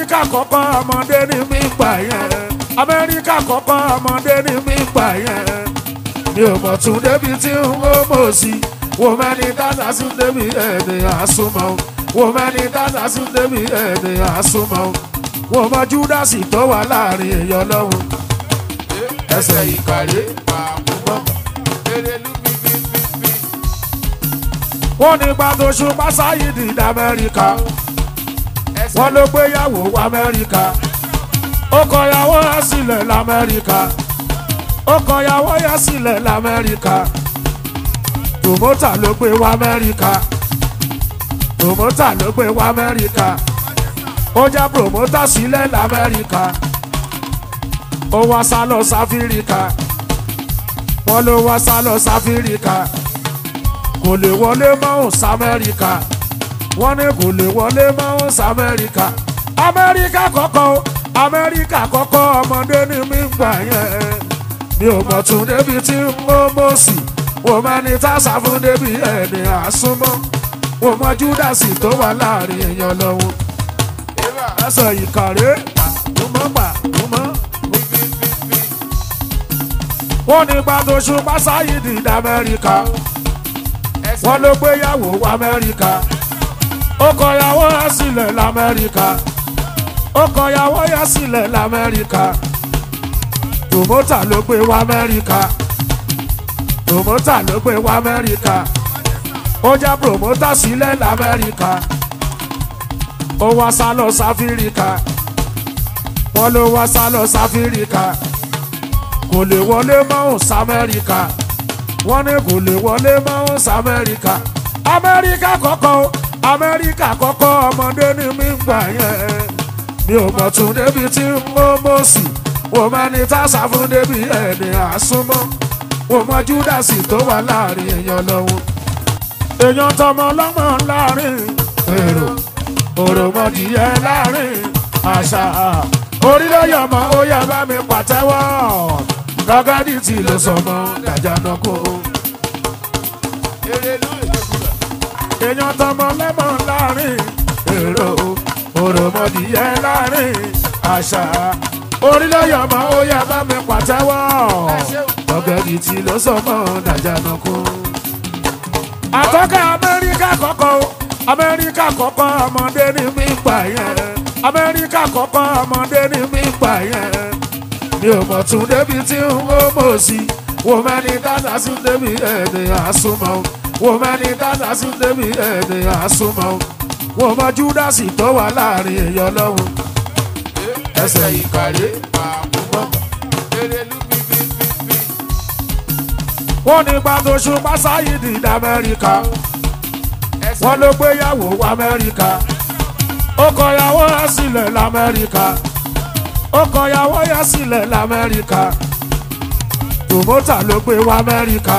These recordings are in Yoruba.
amẹ́ríkà kọ́kọ́ ọmọdé ní mí gbà yẹn amẹ́ríkà kọ́kọ́ ọmọdé ní mí gbà yẹn mi ò mọ̀ tún débi tí n ó mọ̀ sí wò mẹ́ni dáadáa sí débi ẹ̀ẹ́dẹ̀ àsomọ́ wò mẹ́ni dáadáa sí débi ẹ̀ẹ́dẹ̀ àsomọ́ wò mọ júdásì tó wà láàrin èèyàn lọ́hùn ẹsẹ̀ ìkàrè pàmùmọ́ erelu bíbíbíbí wọ́n ní gbàdó ṣùgbọ́n sáyidì ní amẹ́ríkà wọ́n ló gbéyàwó wọ amẹ́ríkà ó kọyàwó yá sílẹ̀ lamẹ́ríkà ó kọyàwó yá sílẹ̀ lamẹ́ríkà tòmótà ló gbé wọ amẹ́ríkà tòmótà ló gbé wọ amẹ́ríkà ó já promótà sílẹ̀ lamẹ́ríkà ó wá sá lọ sáfíríkà wọ́n ló wá sá lọ sáfíríkà kò lè wọlé mọ́hùn sámẹ́ríkà wọ́n ní kò lè wọlé mọ́hùn sámẹ́ríkà amẹ́ríkà kọ́kọ́ o, amẹ́ríkà kọ́kọ́ ọmọdé ní mí gbà yẹn mi ò mọ̀ tún débi tí mo mọ̀ sí wò mẹ́ni tá a sá fún débi ẹni àsúnmọ́ wò mọ júdásì tó wà láàrin èèyàn lọ́wọ́ eva ẹsẹ̀ ìkàrè àtúmọ̀ gbà túmọ̀ bíbíbíbí wọ́n ní gbàdó ṣùgbọ́n sáyidì ní amẹ́ríkà wọ́n ló gbéyàwó wọ amẹ́ríkà ó kọyàwó yá sílẹ̀ lamẹ́ríkà ó kọyàwó yá sílẹ̀ lamẹ́ríkà tòmótà ló gbé wọ amẹ́ríkà tòmótà ló gbé wọ amẹ́ríkà ó já promótà sílẹ̀ lamẹ́ríkà ó wá sá lọ sáfíríkà wọ́n ló wá sá lọ sáfíríkà kò lè wọlé mọ́hùn sámẹ́ríkà wọ́n ní kò lè wọlé mọ́hùn sámẹ́ríkà amẹ́ríkà kọ́kọ́ o, amẹ́ríkà kọ́kọ́ ọmọdé ní mí gbà yẹn mi ò mọ̀ tún débi tí mo mọ̀ sí wò mẹ́ni tá a sá fún débi ẹni àsúnmọ́ wò mọ júdásì tó wà láàrin èèyàn lọ́wọ́ èèyàn tọmọ lọ́mọ láàrin èrò òròmọdìyẹ láàrin àṣà orílẹ̀-èdè ó yẹ bá mi pàtẹ́wọ́ gàgádì tí ló sọmọ dàjànà kó erelu ìdókòwò èèyàn tọmọ lẹ́mọ̀ láàrin èrò òròmọdìyẹ láàrin àṣà orílẹ̀-èdè ó yẹ bá mi pàtẹ́wọ́ gàgádì tí ló sọmọ dàjànà kó. àtọ́kẹ́ amẹ́ríkà kọ́kọ́ o, amẹ́ríkà kọ́kọ́ ọmọdé ní mí gbà yẹn amẹ́ríkà kọ́kọ́ ọmọdé ní mí gbà yẹn mi ò mọ̀ tún débi tí n ó mọ̀ sí wò mẹ́ni dáadáa sí débi ẹ̀ẹ́dẹ̀ àsomọ́ wò mẹ́ni dáadáa sí débi ẹ̀ẹ́dẹ̀ àsomọ́ wò mọ júdásì tó wà láàrin èèyàn lọ́wọ́ ẹsẹ̀ ìkàrè pàmùmọ́ erelu bíbíbíbí wọ́n ní gbàdó ṣùgbọ́n sáyidì ní amẹ́ríkà wọ́n ló gbéyàwó wọ amẹ́ríkà ó kọyàwó yá sílẹ̀ lamẹ́ríkà ó kọyàwó yá sílẹ̀ lamẹ́ríkà tòmótà ló gbé wọ amẹ́ríkà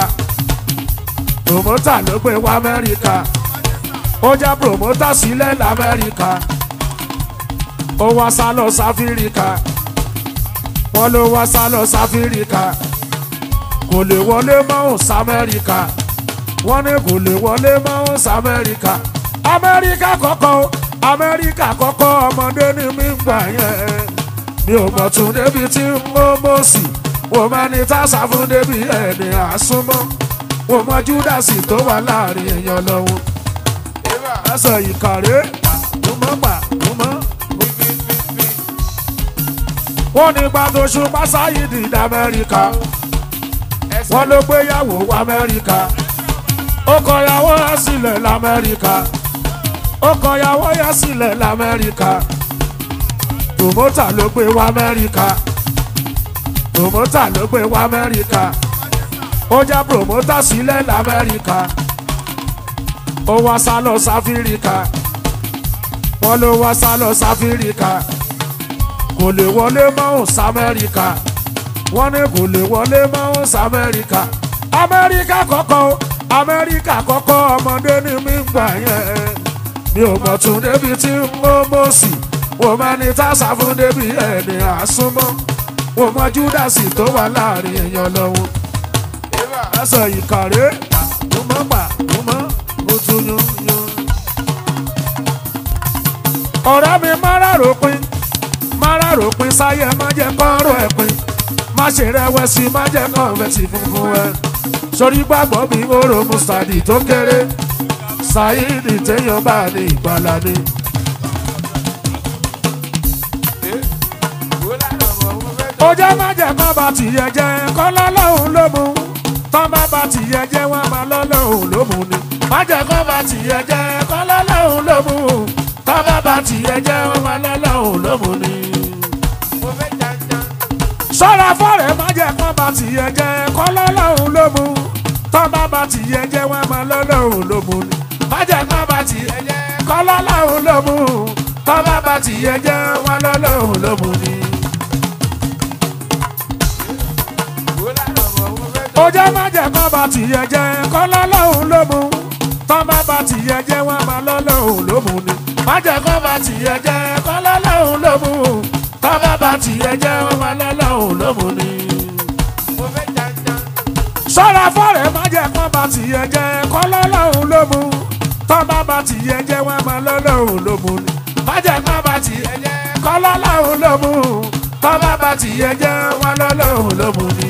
tòmótà ló gbé wọ amẹ́ríkà ó já promótà sílẹ̀ lamẹ́ríkà ó wá sá lọ sáfíríkà wọ́n ló wá sá lọ sáfíríkà kò lè wọlé mọ́hùn sámẹ́ríkà wọ́n ní kò lè wọlé mọ́hùn sámẹ́ríkà amẹ́ríkà kọ́kọ́ o, amẹ́ríkà kọ́kọ́ ọmọdé ní mí gbà yẹn mi ò mọ̀ tún débi tí mo mọ̀ sí wò mẹ́ni tá a sá fún débi ẹni àsúnmọ́ wò mọ júdásì tó wà láàrin èèyàn lọ́wọ́ eva ẹsẹ̀ ìkàrè túmọ̀ gbà túmọ̀ bíbíbíbí wọ́n ní gbàdó ṣùgbọ́n sáyidì ní amẹ́ríkà wọ́n ló gbéyàwó wọ amẹ́ríkà ó kọyàwó yá sílẹ̀ lamẹ́ríkà ó kọyàwó yá sílẹ̀ lamẹ́ríkà tòmótà ló gbé wọ amẹ́ríkà tòmótà ló gbé wọ amẹ́ríkà ó já promótà sílẹ̀ lamẹ́ríkà ó wá sá lọ sáfíríkà wọ́n ló wá sá lọ sáfíríkà kò lè wọlé mọ́hùn sámẹ́ríkà wọ́n ní kò lè wọlé mọ́hùn sámẹ́ríkà amẹ́ríkà kọ́kọ́ o, amẹ́ríkà kọ́kọ́ ọmọdé ní mí gbà yẹn mi ò mọ̀ tún débi tí mo mọ̀ sí wò mẹ́ni tá a sá fún débi ẹni àsúnmọ́ wò mọ júdásì tó wà láàrin èèyàn lọ́wọ́ eva ẹsẹ̀ ìkàrè túmọ̀ gbà túmọ̀ ó tún yún yún. ọ̀rẹ́ mi máa rárò pin mara ròpin sáyẹ má jẹ́ kọ́rọ̀ ẹ̀ pin má ṣe rẹ̀wẹ̀sì má jẹ́ kọ́ńfẹ̀tì funfun ẹ̀ sórí gbàgbọ́ mi oró mustadi tó kéré sáyidi téèyàn bá ní ìgbàlá ni. Wo lára ọmọ mo fẹ́ tọ́. ó jẹ́ má jẹ́ kọ́ bá tìyẹ jẹ́ kọ́ lọ́lọ́hún ló mú tọ́ bá bá tìyẹ jẹ́ wọ́n máa lọ́lọ́hún ló mú ni. má jẹ́ kọ́ bá tìyẹ jẹ́ kọ́ lọ́lọ́hún ló mú tọ́ bá bá tìyẹ jẹ́ wọ́n máa lọ́lọ́hún ló mú ni. Mo fẹ́ janjan. sọ́ra fọ́rẹ̀ má jẹ́ kọ́ bá tìyẹ jẹ́ kọ́ lọ́lọ́hún ló mú tọ́ bá bá tìyẹ jẹ́ wọ́n máa lọ́lọ́hún ló mú ni. má jẹ́ kọ́ bá tìyẹ jẹ́ kọ́ lọ́lọ́hún ló mú tọ́ bá bá tìyẹ jẹ́ wọ́n lọ́lọ́hún ló mú ni. Wo lára ọmọ mo fẹ́ tọ́. ó jẹ́ má jẹ́ kọ́ bá tìyẹ jẹ́ kọ́ lọ́lọ́hún ló mú tọ́ bá bá tìyẹ jẹ́ wọ́n máa lọ́lọ́hún ló mú ni. má jẹ́ kọ́ bá tìyẹ jẹ́ kọ́ lọ́lọ́hún ló mú tọ́ bá bá tìyẹ jẹ́ wọ́n máa lọ́lọ́hún ló mú ni. Mo fẹ́ janjan. sọ́ra fọ́rẹ̀ má jẹ́ kọ́ bá tìyẹ jẹ́ kọ́ lọ́lọ́hún ló mú tọ́ bá bá tìyẹ jẹ́ wọ́n máa lọ́lọ́hún ló mú ni. má jẹ́ kọ́ bá tìyẹ jẹ́ kọ́ lọ́lọ́hún ló mú tọ́ bá bá tìyẹ jẹ́ wọ́n lọ́lọ́hún ló mú ni.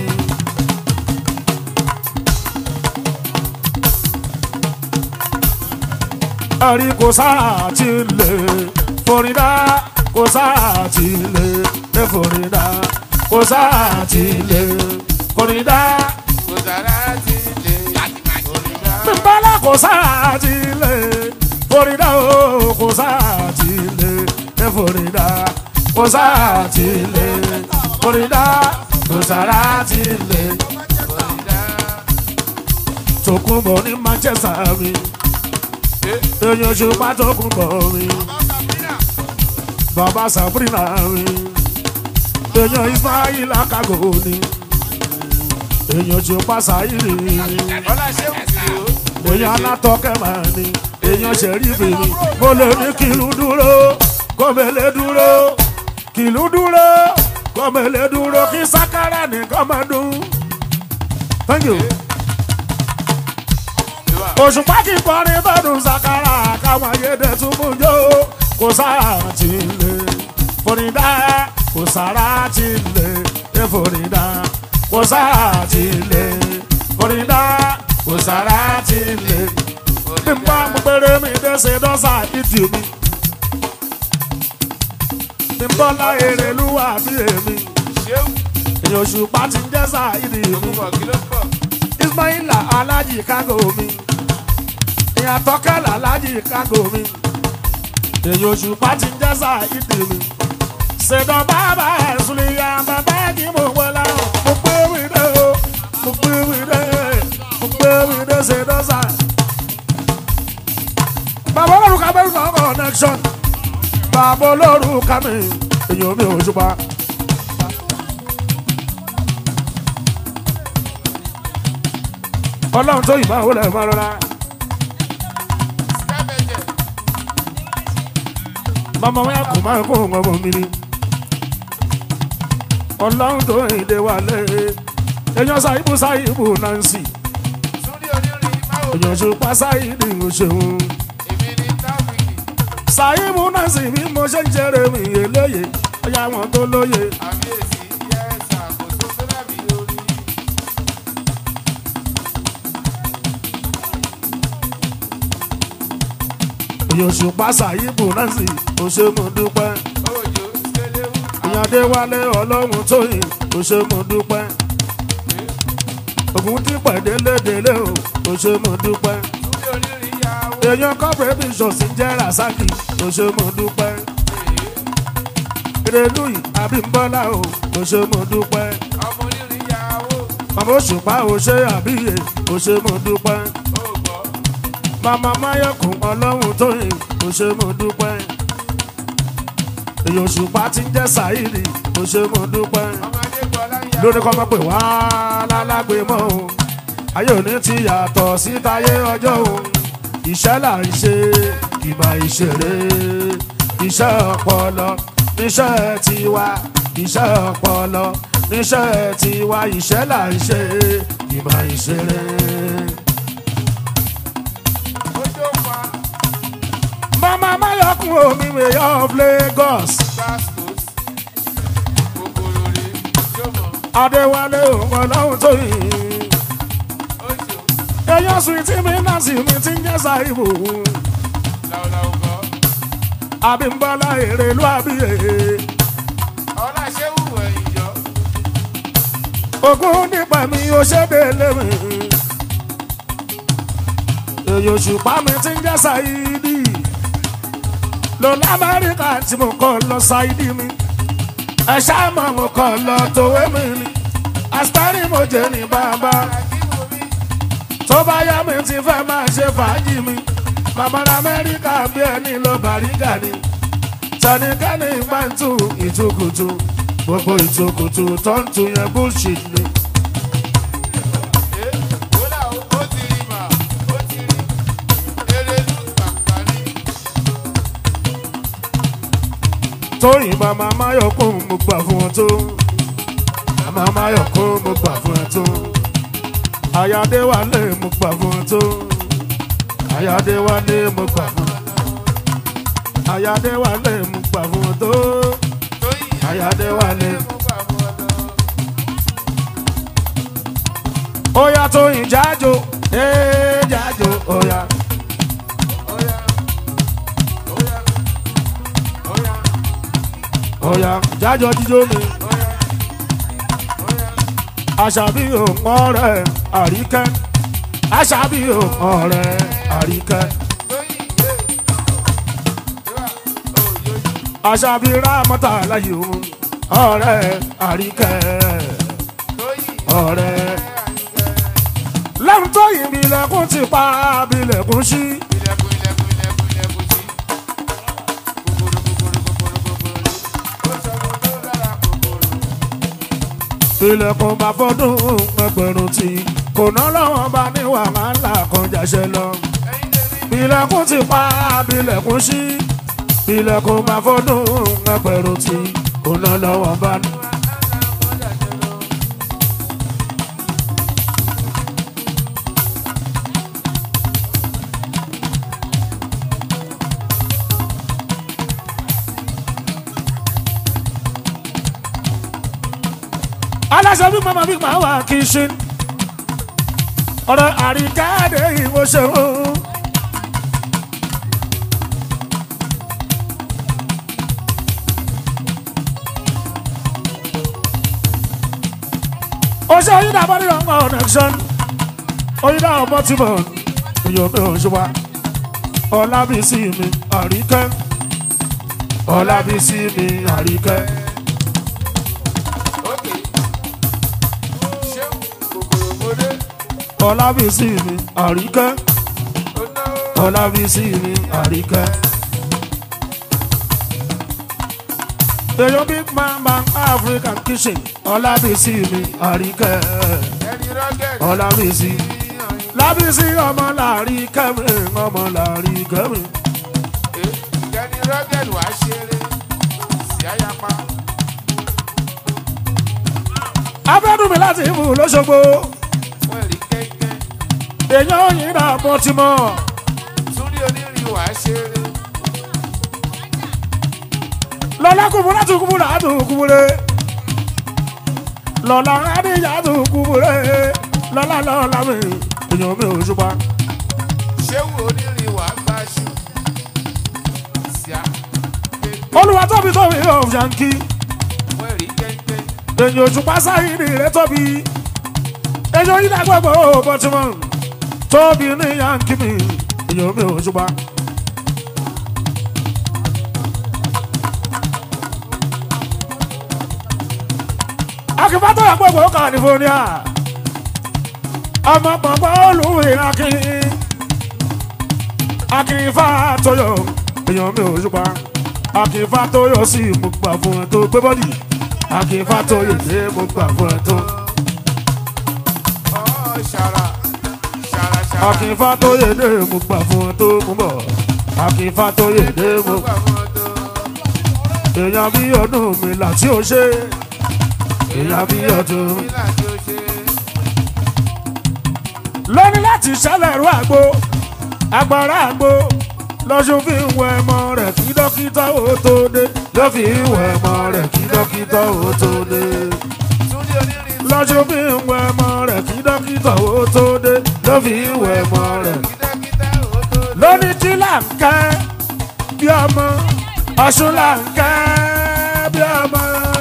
àrí kò sáà tí lè forídá kò sáà tí lè lè forídá kò sáà tí lè forídá Kò sára ti lè. Oríga. bímbálá kò sáà tí lè forídá o kò sáà tí lè lè forídá kò sáà tí lè forídá kò sáà tí lè Oríga. tòkunbọ̀ ní Manchester mi èèyàn ṣùgbọ́n tòkunbọ̀ mi. bàbá sabrina mi èèyàn ismail akago ni èèyàn ṣùpá sáyìrì ni Ọlá ṣé wù sí o. èèyàn alátọ́kẹ́ máa ni èèyàn ṣẹ̀rífì ni mo lè ní kìlú dúró kọ́mẹ́lẹ́ dúró kìlú dúró kọ́mẹ́lẹ́ dúró kí sákárà nìkan máa dún. thank you. Ìwà. òṣùpá kì í kọrin bọ́dún sakara káwọn ayédè tún mú jó kò sára ti lè forídá kò sára ti lè é forídá kò sára ti lè forídá kò sára ti lè. bí n bá mú péré mi dẹ́sẹ̀ dọ́sà ìdí mi bí n bọ́ láyé rẹ̀ lúwà bí èmi Ṣé wù? èyàn òṣùpá ti ń jẹ́ sáà ìdí mi. Ògùnbọ̀ kí ló pọ̀? Ismaila alájì kágò mi ìyá tọ́kẹ́lá alájì kágò mi èyí oṣù pátí ń jẹ́sà ìdí mi ṣèdọ̀ bàbá ẹ̀sùn ìyá bàbá kí mo wọ láwọn mo pé wíde o mo pé wíde mo pé wíde ṣèdọ̀ sà. bàbá olórúkọ abẹ́rù náà connection bàbá olórúkọ mi èyí omi òṣùpá. ọlọ́run tó yìnbọn àwọn olè máa rọra. Skábẹ̀jẹ̀. mama wọn kò máa kó ọmọ mi ni. ọlọ́run tó ìdè wà lé èèyàn ṣàìbù ṣàìbù nancy Súnlé onírin máa wò. èèyàn ṣùpá ṣàìdì ń ṣeun. Èmi ni Táfíìkì. ṣàìbù nancy bí mo ṣe ń jẹrẹ mi eléyè ọyá wọn tó lóye. Àbíyèsí yẹ́sà kò tó tó dàbí orí. èèyàn ṣùpá ṣàìbù nancy kò ṣe mo dúpẹ́. Òjò Skéléwù. èèyàn déwálé ọlọ́run tóyìn kò ṣe mo dúpẹ́. ògùn tí pẹ̀délé-délé o kò ṣe mo dúpẹ́. Súnlé onírin yàwó. èèyàn kọ́pẹ́ bí ṣòsì jẹ́ rasaki kò ṣe mo dúpẹ́. ìrẹ̀lúyì àbímbọ́lá o kò ṣe mo dúpẹ́. Ọmọ onírin yàwó. màmá òṣùpá ò ṣe àbíyè kò ṣe mo dúpẹ́. Ó gbọ́. màmá máyọ̀kùn ọlọ́run tóyìn kò ṣe mo dúpẹ́. èèyàn òṣùpá ti ń jẹ́ sàírì kò ṣe mo dúpẹ́. Ọmọdé Bọ́lá ń yàwó. lórí kọ́ mọ́ pé wá lálágbé mọ́ o ayé òní ti yàtọ̀ sí táyé ọjọ́ o iṣẹ́ là ń ṣe ìmọ̀ ìṣeré iṣẹ́ ọpọlọ níṣẹ́ tiwa iṣẹ́ ọpọlọ níṣẹ́ tiwa iṣẹ́ là ń ṣe ìmọ̀ ìṣeré. Ojú fa mama mayokun omi mayor of Lagos Gbàstos. adéwálé òun ọlọ́run tó yìí oṣù èèyàn sùn tí mi náà sì mi ti ń jẹ́ ṣàìbò làwùlàwù kọ́ àbímbọ́lá èrè ló àbíyè ọlá ṣé wù ẹ̀yìn jọ ogún nípa mi ò ṣe délé mi èyí òṣùpá mi ti ń jẹ́ ṣàìdì lọ lamẹ́ríkà tí mo kọ́ lọ ṣàìdì mi ẹ ṣáà mọ̀ mo kọ́ lọ tòwé mi ni àṣírí mo jẹ́ ní bàbá. àkíwò mi tó bá yá mi ti fẹ́ máa ṣe fàájì mi màmá lamẹ́ríkà bí ẹni lọ bàrígà ni tẹnikẹ́ni máa ń tu ìtukùtù gbogbo ìtukùtù tó ń tu yẹn bullshit ni. ẹ wọlé ó ti rí mà ó ti rí erelu pàpà ní tóyìn màmá máyọ̀kún mo gbà fún ọ tó màmá máyọ̀kún mo gbà fún ọ tó àyàdé wálé mo gbà fún ọ tó àyàdé wálé mo gbà fún ọ àyàdé wálé mo gbà fún ọ tó tóyìn àyàdé wálé. mo gbà fún ọ lọ. Oya Tóyìn jájò, ee jájò, oya. Oya, oya, oya, Oya jájò jíjó mi. oya, oya. Àṣàbí òun ọ̀rẹ́ àríkẹ́. Àṣàbí òun ọ̀rẹ́ àríkẹ́. Tóyìn yé. Ìwà òyòyò. Àṣàbí rámọ́tà láyé òun ọ̀rẹ́ àríkẹ́. Tóyìn Ọ̀rẹ́. àyíkẹ́. Lẹ́nu Tóyìn bí ilẹ̀kùn ti pa bí ilẹ̀kùn ṣí. Ilẹ̀kùn ilẹ̀kùn ilẹ̀kùn ilẹ̀kùn sí. Kòkòrò kòkòrò kòkòrò kòkòrò. Ó sọ fún tó lára kòkòrò. Ilẹ̀kùn bá fọ́dún ẹgbẹ̀rún tí. Kò ná lọ́wọ́ bá ní wàhálà kan jáṣẹ́ lọ. Ẹyin tèmi. Bilẹ̀kùn ti pa bilẹ̀kùn sí. Bilẹ̀kùn máa fọ́dún ẹgbẹ̀rún tí òun náà lọ́wọ́ bá ní. aláṣẹ bí màmá bí màá wà kí n ṣe. ọ̀rọ̀ àríkáde ìwọ ṣeun. Ose oyida body don go connection. Oyida ọmọ tí mo èyàn mi ò ṣe wá. Ọlábísí mi àríkẹ́. Ọlábísí mi àríkẹ́. Ókè. Ṣéun kòkòrò mọ́dé. Ọlábísí mi àríkẹ́. Ó náwó. Ọlábísí mi àríkẹ́. Èyàn big man man African kitchen. Ọlábísí mi àríkẹ́. Ẹni rọ́gẹ̀dì. Ọlábísí. Lábísí ọmọ làrí kẹ́mi ọmọ làrí kẹ́mi. Ẹni rọ́gẹ̀dì wá ṣeré. Sí àyàpá. Abẹ́dùn mi láti ìmú lóṣogbo. Wọ́n rí kẹ́kẹ́. Èèyàn òyìn náà mọ́ ti mọ́. Túndé onírin wá ṣeré. Lọ́lá kúmúrá tún kúmúrá tún kúmúré. Lọ́lá Adéyà tún kúmúré. Lọ́lá lọ́lá mi. Èèyàn mi ò ṣùpá. Ṣéun onírin wá gbáṣu. Sí à. Olúwa tóbi tóbi yóò ṣàǹkì. Wọ́n rí kẹ́kẹ́. Èèyàn òṣùpá sáyìnì rẹ̀ tóbi. Èèyàn yìí dàgbàgbọ́ bọ́tìmọ̀. Tóbi ní yàǹkì mi. Èèyàn mi ò ṣùpá. Akínfàtò àgbègbè California. Ọmọ pọ̀npọ̀ olùwé Akin. Akínfàtò yọ. Èèyàn mi ò ṣùpá. Akínfàtò yọ sí mo gbà fún ẹ tó gbé bọ́dì. Akínfàtò yọ sí mo gbà fún ẹ tó. Ọ̀ ṣàrà. Ṣàrà ṣàrà. Akínfàtò yẹ dé mo gbà fún ẹ tó mú bọ̀. Akínfàtò yẹ dé mo. Gbà fún ọ tó. Èèyàn bí ọdún mi là tí ó ṣe. Èèyàn bí ọdún mi. Nílà tí ó ṣe. lóní láti ṣẹlẹ̀ rú àgbo agbára àgbo lọ́sùn fi ń wẹ ẹmọ rẹ̀ kí dókítà ó tó dé ló fi ń wẹ ẹmọ rẹ̀ kí dókítà ó tó dé. Túndé onírin lọ́jọ́ bí ń wẹ ọmọ rẹ̀ kí dókítà ó tó dé ló fi ń wẹ ọmọ rẹ̀. Kítákítá ó tó dé. lóní tí là ń kẹ́ bí ọmọ ọ̀ṣun là ń kẹ́ bí ọmọ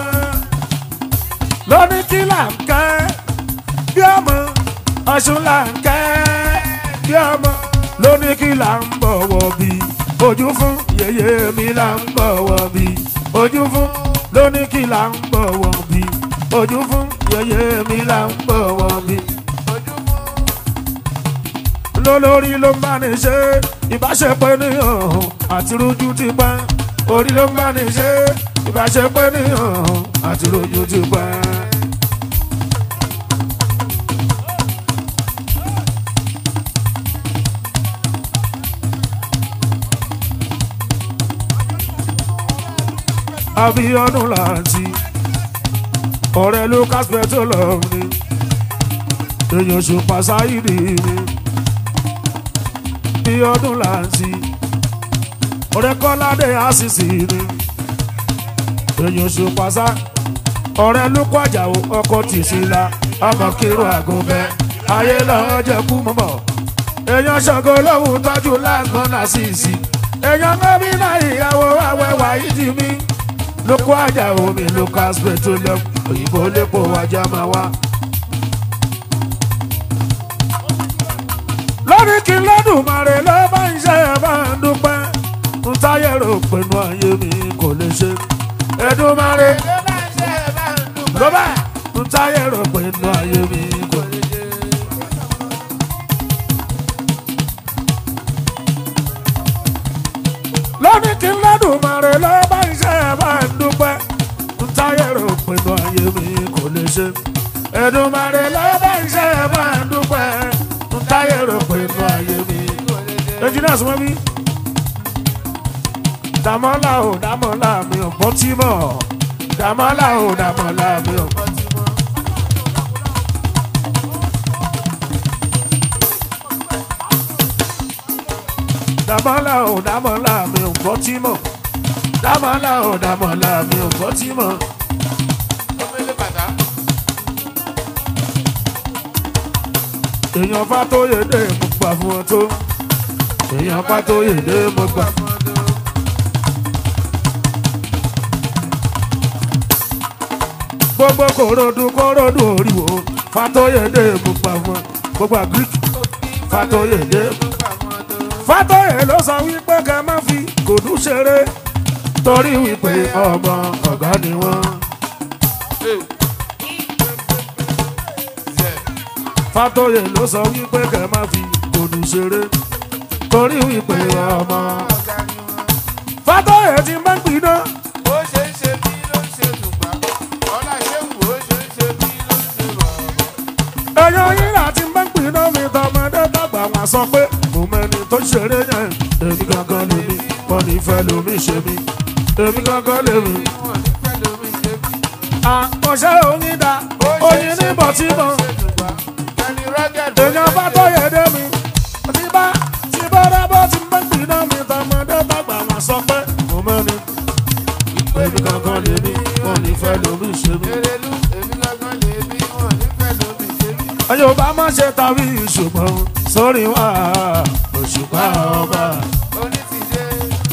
lóní tí là ń kẹ́ bí ọmọ ọ̀ṣun là ń kẹ́ bí ọmọ lóní kí là ń bọ̀wọ̀ bí ojú fún yèyé mi là ń bọ̀wọ̀ bí ojú fún lóní kí là ń bọ̀wọ̀ bí ojú fún yèyé mi là ń bọ̀wọ̀ bí Ojú fún lólórí ló ń bá ní ṣe ìbáṣepọ̀ ènìyàn àti rojú ti pẹ́ orí ló ń bá ní ṣe ìbáṣepọ̀ ènìyàn àti rojú ti pẹ́. Abíọ́dún láti ọ̀rẹ́ Lucas petroleum ni èèyàn ṣùpá sáyìdì ni bí ọdún láǹtí ọ̀rẹ́ kọ́ládé àṣìṣì ni èèyàn ṣùpá sá ọ̀rẹ́ lókọ́ àjàwò ọkọ̀ tìṣílá ọmọ kírun àgùnbẹ́ ayé lọ́ọ́ jẹ́kú mọ́mọ́ èèyàn ṣàngó lóhùn tọ́jú lágbọ́n àṣìṣì èèyàn gómìnà ìyàwó àwẹ̀wà ìdí mi lókọ́ àjàwò mi Lucas petroleum òyìnbó lépo wájà máa wá. lórí kí lọ́dún màrè ló bá ń ṣe ẹ̀ bá ń dúpẹ́ ń táyé rò pinnu ayé mi kò lè ṣe Èdùmàrè ló bá ń ṣe ẹ̀ bá ń dúpẹ́. ló bá ń táyé rò pinnu ayé mi kò lè ṣe. lórí kí lọ́dún màrè ló bá ń ṣe ẹ̀ bá ń dúpẹ́ ń táyé rò pinnu ayé mi kò lè ṣe Èdùmàrè ló bá ń ṣe ẹ̀ bá ń dúpẹ́ ń táyé rò pinnu ayé mi engineers wọ́n bí. Dàmọ́lá o Dàmọ́lá mi ò bọ́ tí mọ̀. Dàmọ́lá o Dàmọ́lá mi ò bọ́ tí mọ̀. Dàmọ́lá o Dàmọ́lá mi ò bọ́ tí mọ̀. Dàmọ́lá o Dàmọ́lá mi ò bọ́ tí mọ̀. Omele bàtà. Èèyàn bá tó yé dé mo gbà fún ọ tó. Èèyàn bá tó yé dé mo gbà fún ọ. gbogbo korodu korodu oriwo fatoyede gbogbo àwọn gbogbo agric fatoyede fatoye ló sọ wípé ká má fi kòdú ṣeré torí wípé ọmọ ọ̀gá ni wọ́n. fatoye ló sọ wípé ká má fi kòdú ṣeré torí wípé ọmọ. fatoye ti máa ń gbiná Ó ṣe ń ṣe bí ló ń ṣe tùgbà. Ọlá ṣé wù ó ṣe ń ṣe bí ló ń ṣe rọ̀. ẹyọ yín láti máa ń gbiná mi tọmọdé dàgbà wọn sọ pé mo mẹni tó ṣeré yẹn èmi gangan lèmi wọn ní fẹ́ lómi ṣe mí èmi gangan lèmi. Wọ́n ní fẹ́ lómi ṣe bí. àkọsẹ́ oyin da Ó ṣe ń oyin ṣe ní bí bọ̀tí ló mọ̀ ń ṣe tùgbà. Ẹni rọ́gẹ̀dì ó èèyàn ṣe bá ń tó ṣe yẹ dé mi tí bá tí bá dábọ́ tí máa ń gbiná mi tọmọdé dàgbà wọn sọ pé mo mẹni èmi gangan lèmi wọn ní fẹ́ lómi ṣe mí. Erelu, èmi gangan lè bí. Wọ́n ní fẹ́ lómi ṣe bí. ẹyọ bá má ṣe tàbí ṣùgbọ́n sórí wa òṣùpá ọba. Oní ti dé.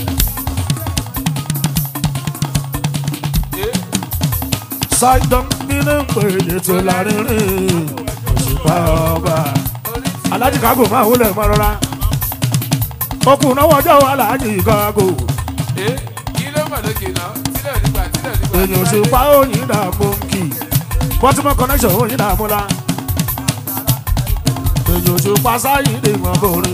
Eh, Ṣáìdán nínú pé ètò lárinrin òṣùpá ọba. oní ti Alájì kágò máa wúlò mọ́ rọra. Okùn náà wọjọ́ aláàjì kágò. Eh, kí ló mọ̀ lókè náà? Tílẹ̀ nígbà, tílẹ̀ nígbà. Èèyàn òṣùpá òyìn dààmú kì. Bọ́tímọ̀ connection òyìn dààmú la. Èèyàn òṣùpá sáyìn lè mọ̀ bòrè.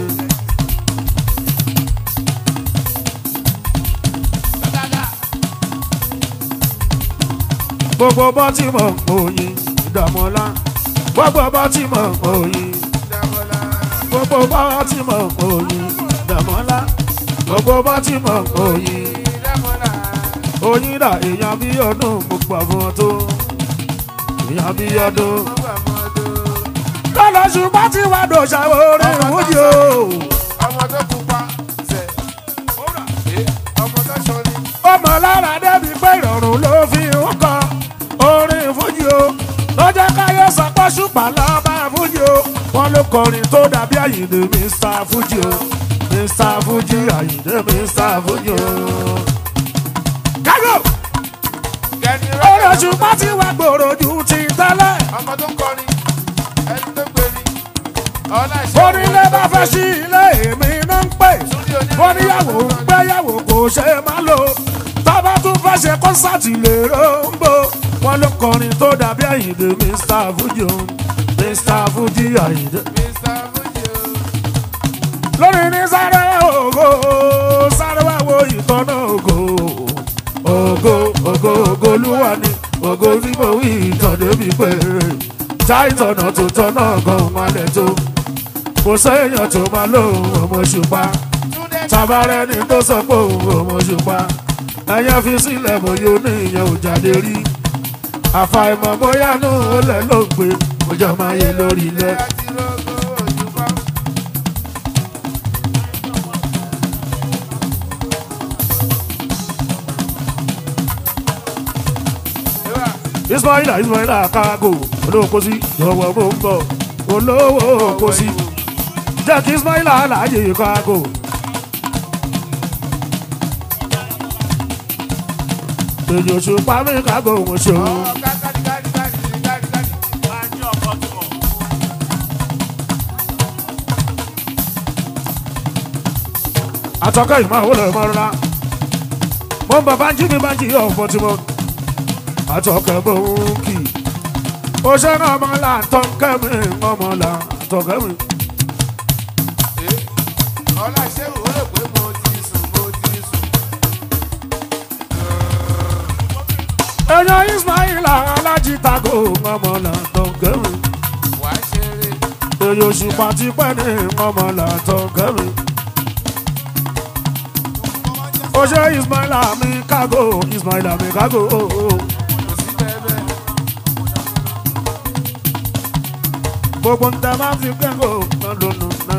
Gbogbo bọ́tímọ̀ òyìn dààmú la. Gbogbo bọ́tímọ̀ òyìn. Dàmọ́lá. gbogbo bá ti mọ̀ òyìn dàmọ́lá gbogbo bá ti mọ̀ òyìn Dàmọ́lá. òyìn dà èèyàn bí ọdún gbogbo àwọn tó èèyàn bí ọdún. Wọ́n wà mọ́ ọdún. lọ́lọ́ ṣùgbọ́n tí wàá dò ṣàwọ́ orí ìwúdí o. ọmọ tó pupa sẹ Eh, ọmọ tó sọ ni ọmọ lára débi pé ìrọ̀rùn ló fi ń kọ orin ìfújì o ló jẹ́ káyé ṣùpá lọ́ba fújì o wọ́n ló kọrin tó dàbí àyìndé mr fújì o mr fújì àyìndé mr fújì o. kágò Gẹ̀ẹ́ni ọ̀rọ̀ rẹ̀ ṣùpá ti wá gbòòrò ju ti tẹ́lẹ̀ ọmọ tó ń kọrin ẹni tó ń pè ní ọlá ìṣẹ́ onílé bá fẹ́ sí ilé èmi náà ń pè oníyàwó ń gbéyàwó kò ṣe é má lò tábà tún fẹ́ ṣe kọ́nsáàtì lè ròǹbó wọ́n ló kọrin tó dàbí àyìndé mr fújì o mr fújì àyìndé. Mr. Fuji o. lórí ní sáré ògo sáré wá wo ìtọ́nà ògo ògo ògo ògo olúwa ni ògo tí mo wí ìtàn débi pé já ìtọ̀nà tó tọ́nà gan malẹ̀ tó kò séèyàn tó máa lóhùn ọmọ ṣùpá Túndé tabarẹ́ ni tó sọ pé òun ọmọ ṣùpá ẹ̀yẹ́ fi sílẹ̀ bóyá ní ìyẹn ò jáde rí àfàìmọ̀ bóyá nù ó lẹ̀ ló ń gbé ọjọ́ máa yẹ lórí ilẹ̀. àti rogo òjúbọ. Ìwà ismaila ismaila kago olówó sí yọwọ bó ń bọ olówó kò sí jẹ́ kí ismaila aláàjì kago. èyí oṣù pàmì kago ń ṣe òun. ọ̀ kákàdí káàdì káàdì káàdì káàdì. àtọ́kẹ́ ìmọ̀ àwọn olè mọ́ra mo ń bọ̀ bá ń jí mi bá ń jí ọ̀pọ̀ tí mo àtọ́kẹ́ bó ń kì í ó ṣe ń ọmọ là ń tọ́kẹ́ mi ọmọ là ń tọ́kẹ́ mi. Ee, ọlá ìṣẹ́ wò ó rò pé mo ti sùn mo ti sùn. èèyàn ismaila alájí tago ọmọ là ń tọ́kẹ́ mi. Wà á ṣeré. èyí oṣù pàtí pẹ́ ní ọmọ là ń tọ́kẹ́ mi. ó ṣe ismaila mi kágo ismaila mi kágo. Kò sí bẹ́ẹ̀ bẹ́ẹ̀. gbogbo ń tẹ máa fi kẹ́kọ̀ọ́ lọ́dún náà.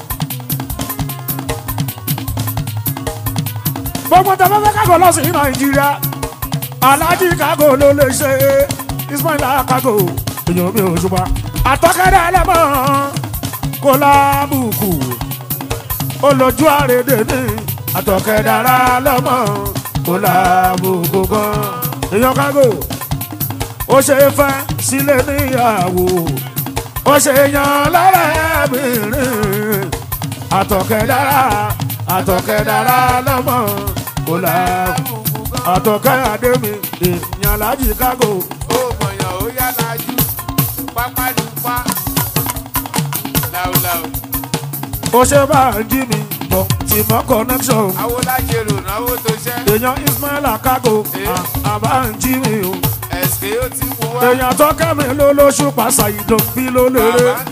gbogbo ń tẹ máa fi kẹ́kọ̀ọ́ lọ sí nàìjíríà alájí kágò ló lè ṣe ismaila kágò èèyàn mi ò ṣùgbọ́n àtọ́kẹ́rẹ́ ẹlẹ́mọ̀ kó lábùkù olójú àrèdè ní àtọ́kẹ́dára lọ́mọ kó lábùkù gan èèyàn kágò ó ṣe fẹ́ sílé níyàwó ó ṣe yan lọ́rẹ́bìnrin àtọ̀kẹ́dára àtọ̀kẹ́dára lọ́mọ kò là àtọ̀kẹ́ àdémi èèyàn lájì kágò Ó mọ̀yàn ó yá lajú. Pápá lù pa. Láúláú. ó ṣe bá ń jí mi bọ̀ tí mọ́ connection Awo lájẹrò náwó tó ṣẹ́. èèyàn ismaila kágò àbá ń jí mi o Ẹ̀sìkè ó ti mú wá. èèyàn tọ́kẹ́ mi ló lóṣù pàṣà ìdòǹbí ló lérè Bàbá.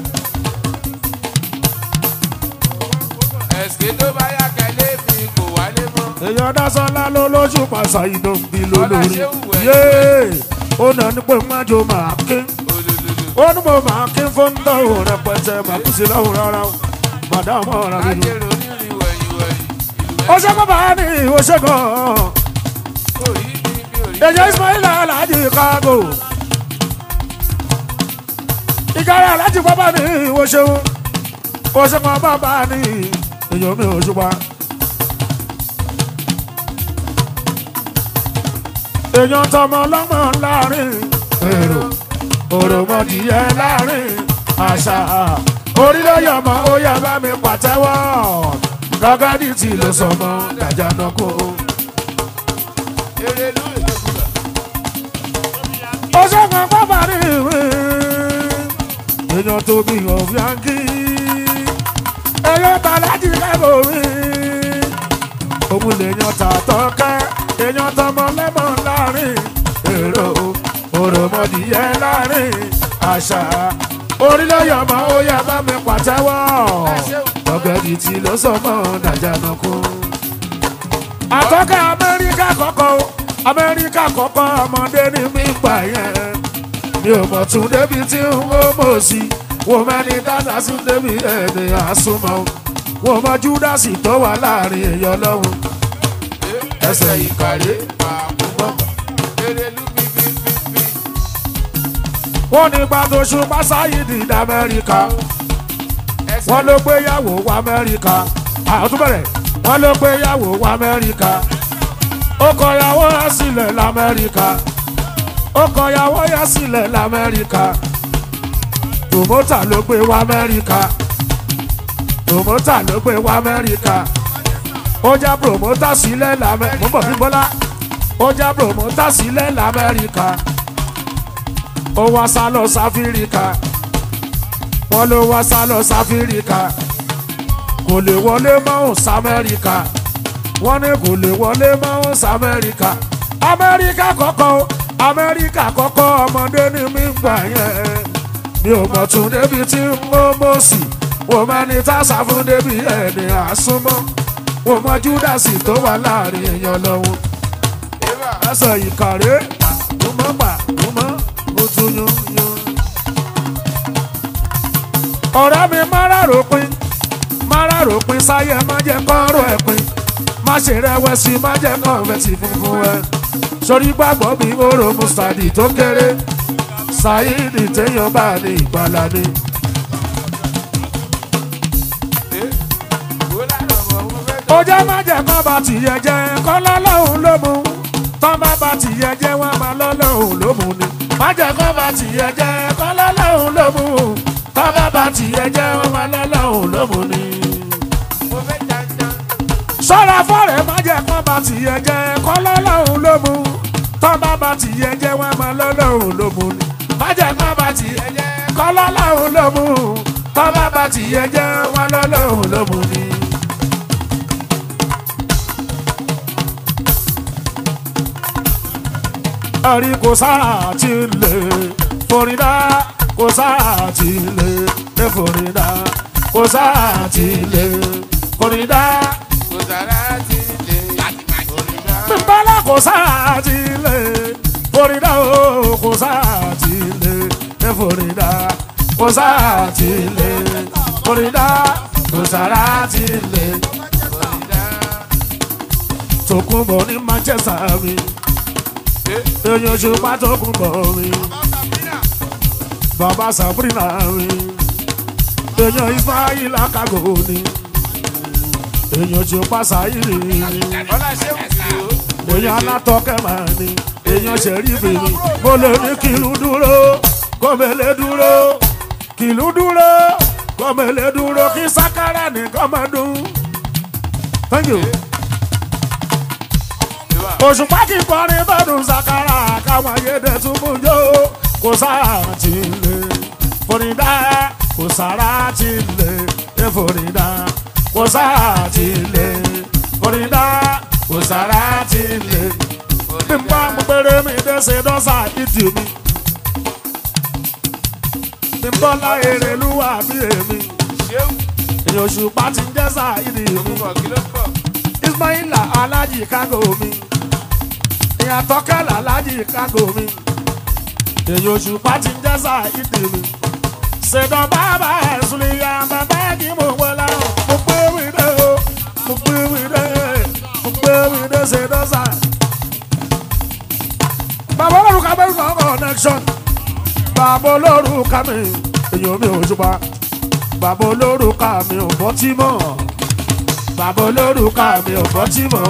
Ẹ̀sìkè tó bá yá kẹ́lé mi kò wálé mọ́. èèyàn dásánlá ló lóṣù pàṣà ìdòǹbí ló Ọlá lórí ṣé wù ẹ́. yéé ó nà ní pé májò máa kín. Olólùlù. ó ní mo máa kí fún dọ́wọ́ rẹpẹtẹ máa kú sí lọ́wọ́ rárá o màdámù ọ̀rọ̀ mi nù. Lájẹrò onírìn wẹ̀yìn wẹ̀yìn. Ìlú ó ṣe kó bá ní ìwé ṣe gan-an orí mi mi ò rí. èyí ismaila alhaji kágò ìkárà alhaji bábà ní ìwé ṣeun ó ṣe kó bàbá ní èyí mi ò ṣùgbọ́n. èèyàn tọmọ lọ́mọ láàrin èrò òròmọdìyẹ láàrin àṣà orílẹ̀-èdè ó yẹ bá mi pàtẹ́wọ́ gọ́gádì tí ló sọmọ dàjánà kó. Erelú ìdókòwò. ó ṣẹ́gun pápá ní ìwé èèyàn tó bí ọ̀fíàǹkì èèyàn tàlájì kẹ́kọ̀ọ́ mi òun lèèyàn tàtọ́kẹ́ èèyàn tọmọ lẹ́mọ̀ láàrin èrò òròmọdìyẹ láàrin àṣà orílẹ̀ yọmọ ó yẹ bá mi pàtẹ́wọ́ ọ̀gbẹ́ni tí ló sọmọ dàjánà kú. àtọ́kẹ́ amẹ́ríkà kọ́kọ́ o, amẹ́ríkà kọ́kọ́ ọmọdé ní mi gbà yẹn mi ò mọ̀ tún débi tí n ó mọ̀ sí wọ́n mẹ́ni dáadáa sún débi ẹni àsomọ́ wọ́n mọ júdásì tó wà láàrin èèyàn lọ́hùn ẹsẹ̀ ìkàrẹ́ Àkùkọ. Erelú bíbí bíbí. wọ́n ní gbàdó ṣùgbọ́n sáyidì ní amẹ́ríkà wọ́n ló gbéyàwó wọ amẹ́ríkà àtúbẹ̀rẹ̀ wọ́n ló gbéyàwó wọ amẹ́ríkà ó kọyàwó yá sílẹ̀ lamẹ́ríkà ó kọyàwó yá sílẹ̀ lamẹ́ríkà tòmótà ló gbé wọ amẹ́ríkà tòmótà ló gbé wọ amẹ́ríkà ó já promota sílẹ̀ lamẹ́ríkà mo bọ̀ bí bọ́lá ó já promota sílẹ̀ lamẹ́ríkà ó wá sá lọ sáfíríkà wọ́n ló wá sá lọ sáfíríkà kò lè wọlé mọ́hùn sámẹ́ríkà wọ́n ní kò lè wọlé mọ́hùn sámẹ́ríkà amẹ́ríkà kọ́kọ́ o, amẹ́ríkà kọ́kọ́ ọmọdé ni mí ń gbà yẹn mi ò mọ̀ tún débi tí ń mọ́ mọ́ sí wò mẹ́ni tá a sá fún débi ẹni àsúnmọ́ wò mọ júdásì tó wà láàrin èèyàn lọ́wọ́ ẹsẹ̀ ìkàrẹ́ àtúmọ̀ gbà túmọ̀ ó tún yún yún ọ̀rẹ́ mi mára ròpin mára ròpin sáyẹ má jẹ́ kọ́rọ̀ ẹ̀ pin má ṣe rẹ̀wẹ̀sì má jẹ́ kọ́ọ̀fẹ́sì funfun ẹ̀ sórí gbàgbọ́ bí oró mustadi tó kéré sáyidi téèyàn bá ní ìgbàlá ni. ó jẹ́ má jẹ́ kọ́ bá tìyẹ jẹ́ kọ́ lọ́lọ́hún ló mú tọ́ bá bá tìyẹ jẹ́ wọ́n máa lọ́lọ́hún ló mú ni má jẹ́ kọ́ bá tìyẹ jẹ́ kọ́ lọ́lọ́hún ló mú tọ́ bá bá tìyẹ jẹ́ wọ́n máa lọ́lọ́hún ló mú ni sọ́ra fọ́rẹ̀ má jẹ́ kọ́ bá tìyẹ jẹ́ kọ́ lọ́lọ́hún ló mú tọ́ bá bá tìyẹ jẹ́ wọ́n máa lọ́lọ́hún ló mú ni má jẹ́ kọ́ bá tìyẹ jẹ́ kọ́ lọ́lọ́hún ló mú tọ́ bá bá tìyẹ jẹ́ wọ́n lọ́lọ́hún ló mú ni. ẹ̀rí kò sáà ti lè forídá kò sáà ti lè lè forídá kò sáà ti lè forídá bímbálá kò sáà ti lè forídá o kò sáà ti lè lè forídá kò sáà ti lè forídá kò sáà ti lè Tòkunbọ̀ ní Manchester mi èèyàn ṣùgbọ́n Tòkunbọ̀ mi bàbá Sabrina mi èèyàn Ismail Akago ni èèyàn ṣùgbọ́n Saidi mi èèyàn alátọ́kẹ́ máa ní èèyàn ṣẹ̀rífì mi mo lè ní kìlú dúró kọ́mẹ́lẹ́ dúró kìlú dúró kọ́mẹ́lẹ́ dúró kí sákárà nìkan máa dún. Thank you òṣùpá kì í kọrin bọ́dún sakara káwọn ayédè túbú jó kò sáà ti lè forídá kò sára ti lè é forídá kò sáà ti lè forídá kò sára ti lè bí n bá mú péré mi dé ṣe dọ́sà ìdí mi bí n bọ́ láyé rẹ̀ lúwà bí èmi èyí òṣùpá ti ń jẹ́ sáà ìdí mi Ismaila alájì kágò mi ìyá tọ́kẹ́lá alájì kágò mi èyí òṣùpá ti ń jẹ́ sáà ìdí mi ṣèdán bàbá ẹ̀sùn lè ya bàbá kí mo wọ láwọn mo gbé wíde o mo gbé wíde mo gbé wíde ṣèdán sáà. bàbá olórúkọ bẹ́ẹ̀ ní ọkọ̀ connection bàbá olórúkọ mi èyí omi òṣùpá bàbá olórúkọ mi ò bọ́ tí mọ̀ bàbá olórúkọ mi ò bọ́ tí mọ̀.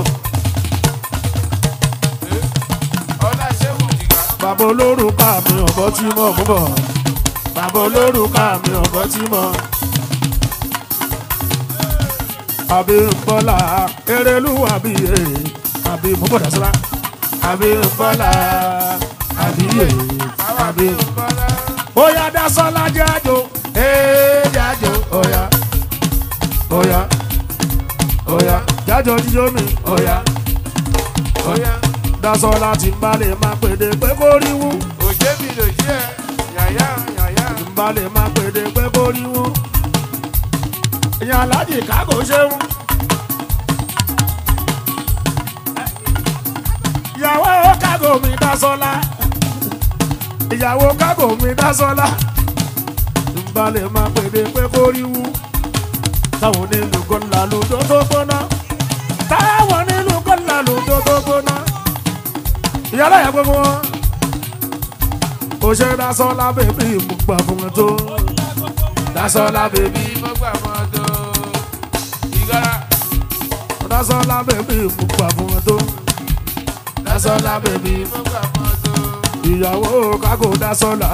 bàbá olórúkọ mi ò bọ́ tí mọ̀ mú bọ̀ bàbá olórúkọ mi ò bọ́ tí mọ̀. àbí bọ́lá erélúwà bí e àbí mo bọ̀ dásílá àbí bọ́lá àbí e àbí. Oya dasọ́lá jájò ee jájò oya oya oya jájò jíjó mi oya oya dasọ́lá ti ń balẹ̀ máa pèdè pé kó rí wú òjé mi lòjé ẹ yàyà yàyà ń balẹ̀ máa pèdè pé kó rí wú. Ìyá alájì kágò ṣeun. Ìyàwó kágò mi dasọ́lá ìyàwó kágò mi dásọ́lá ìbálẹ̀ máa pèdè pé kó ríwú táwọn onílù gọ́là lòdó tó gbóná táwọn onílù gọ́là lòdó tó gbóná ìyálà yà gbogbo wọn ó ṣe Dásọ́lá bèbí mo gbà fún ẹ tó Dásọ́lá bèbí bí mo gbà mọ́ tó. ìgọ́ra Dásọ́lá bèbí mo gbà fún ẹ tó Dásọ́lá bèbí mo gbà mọ́ tó. ìyàwó kákò Dásọ́lá.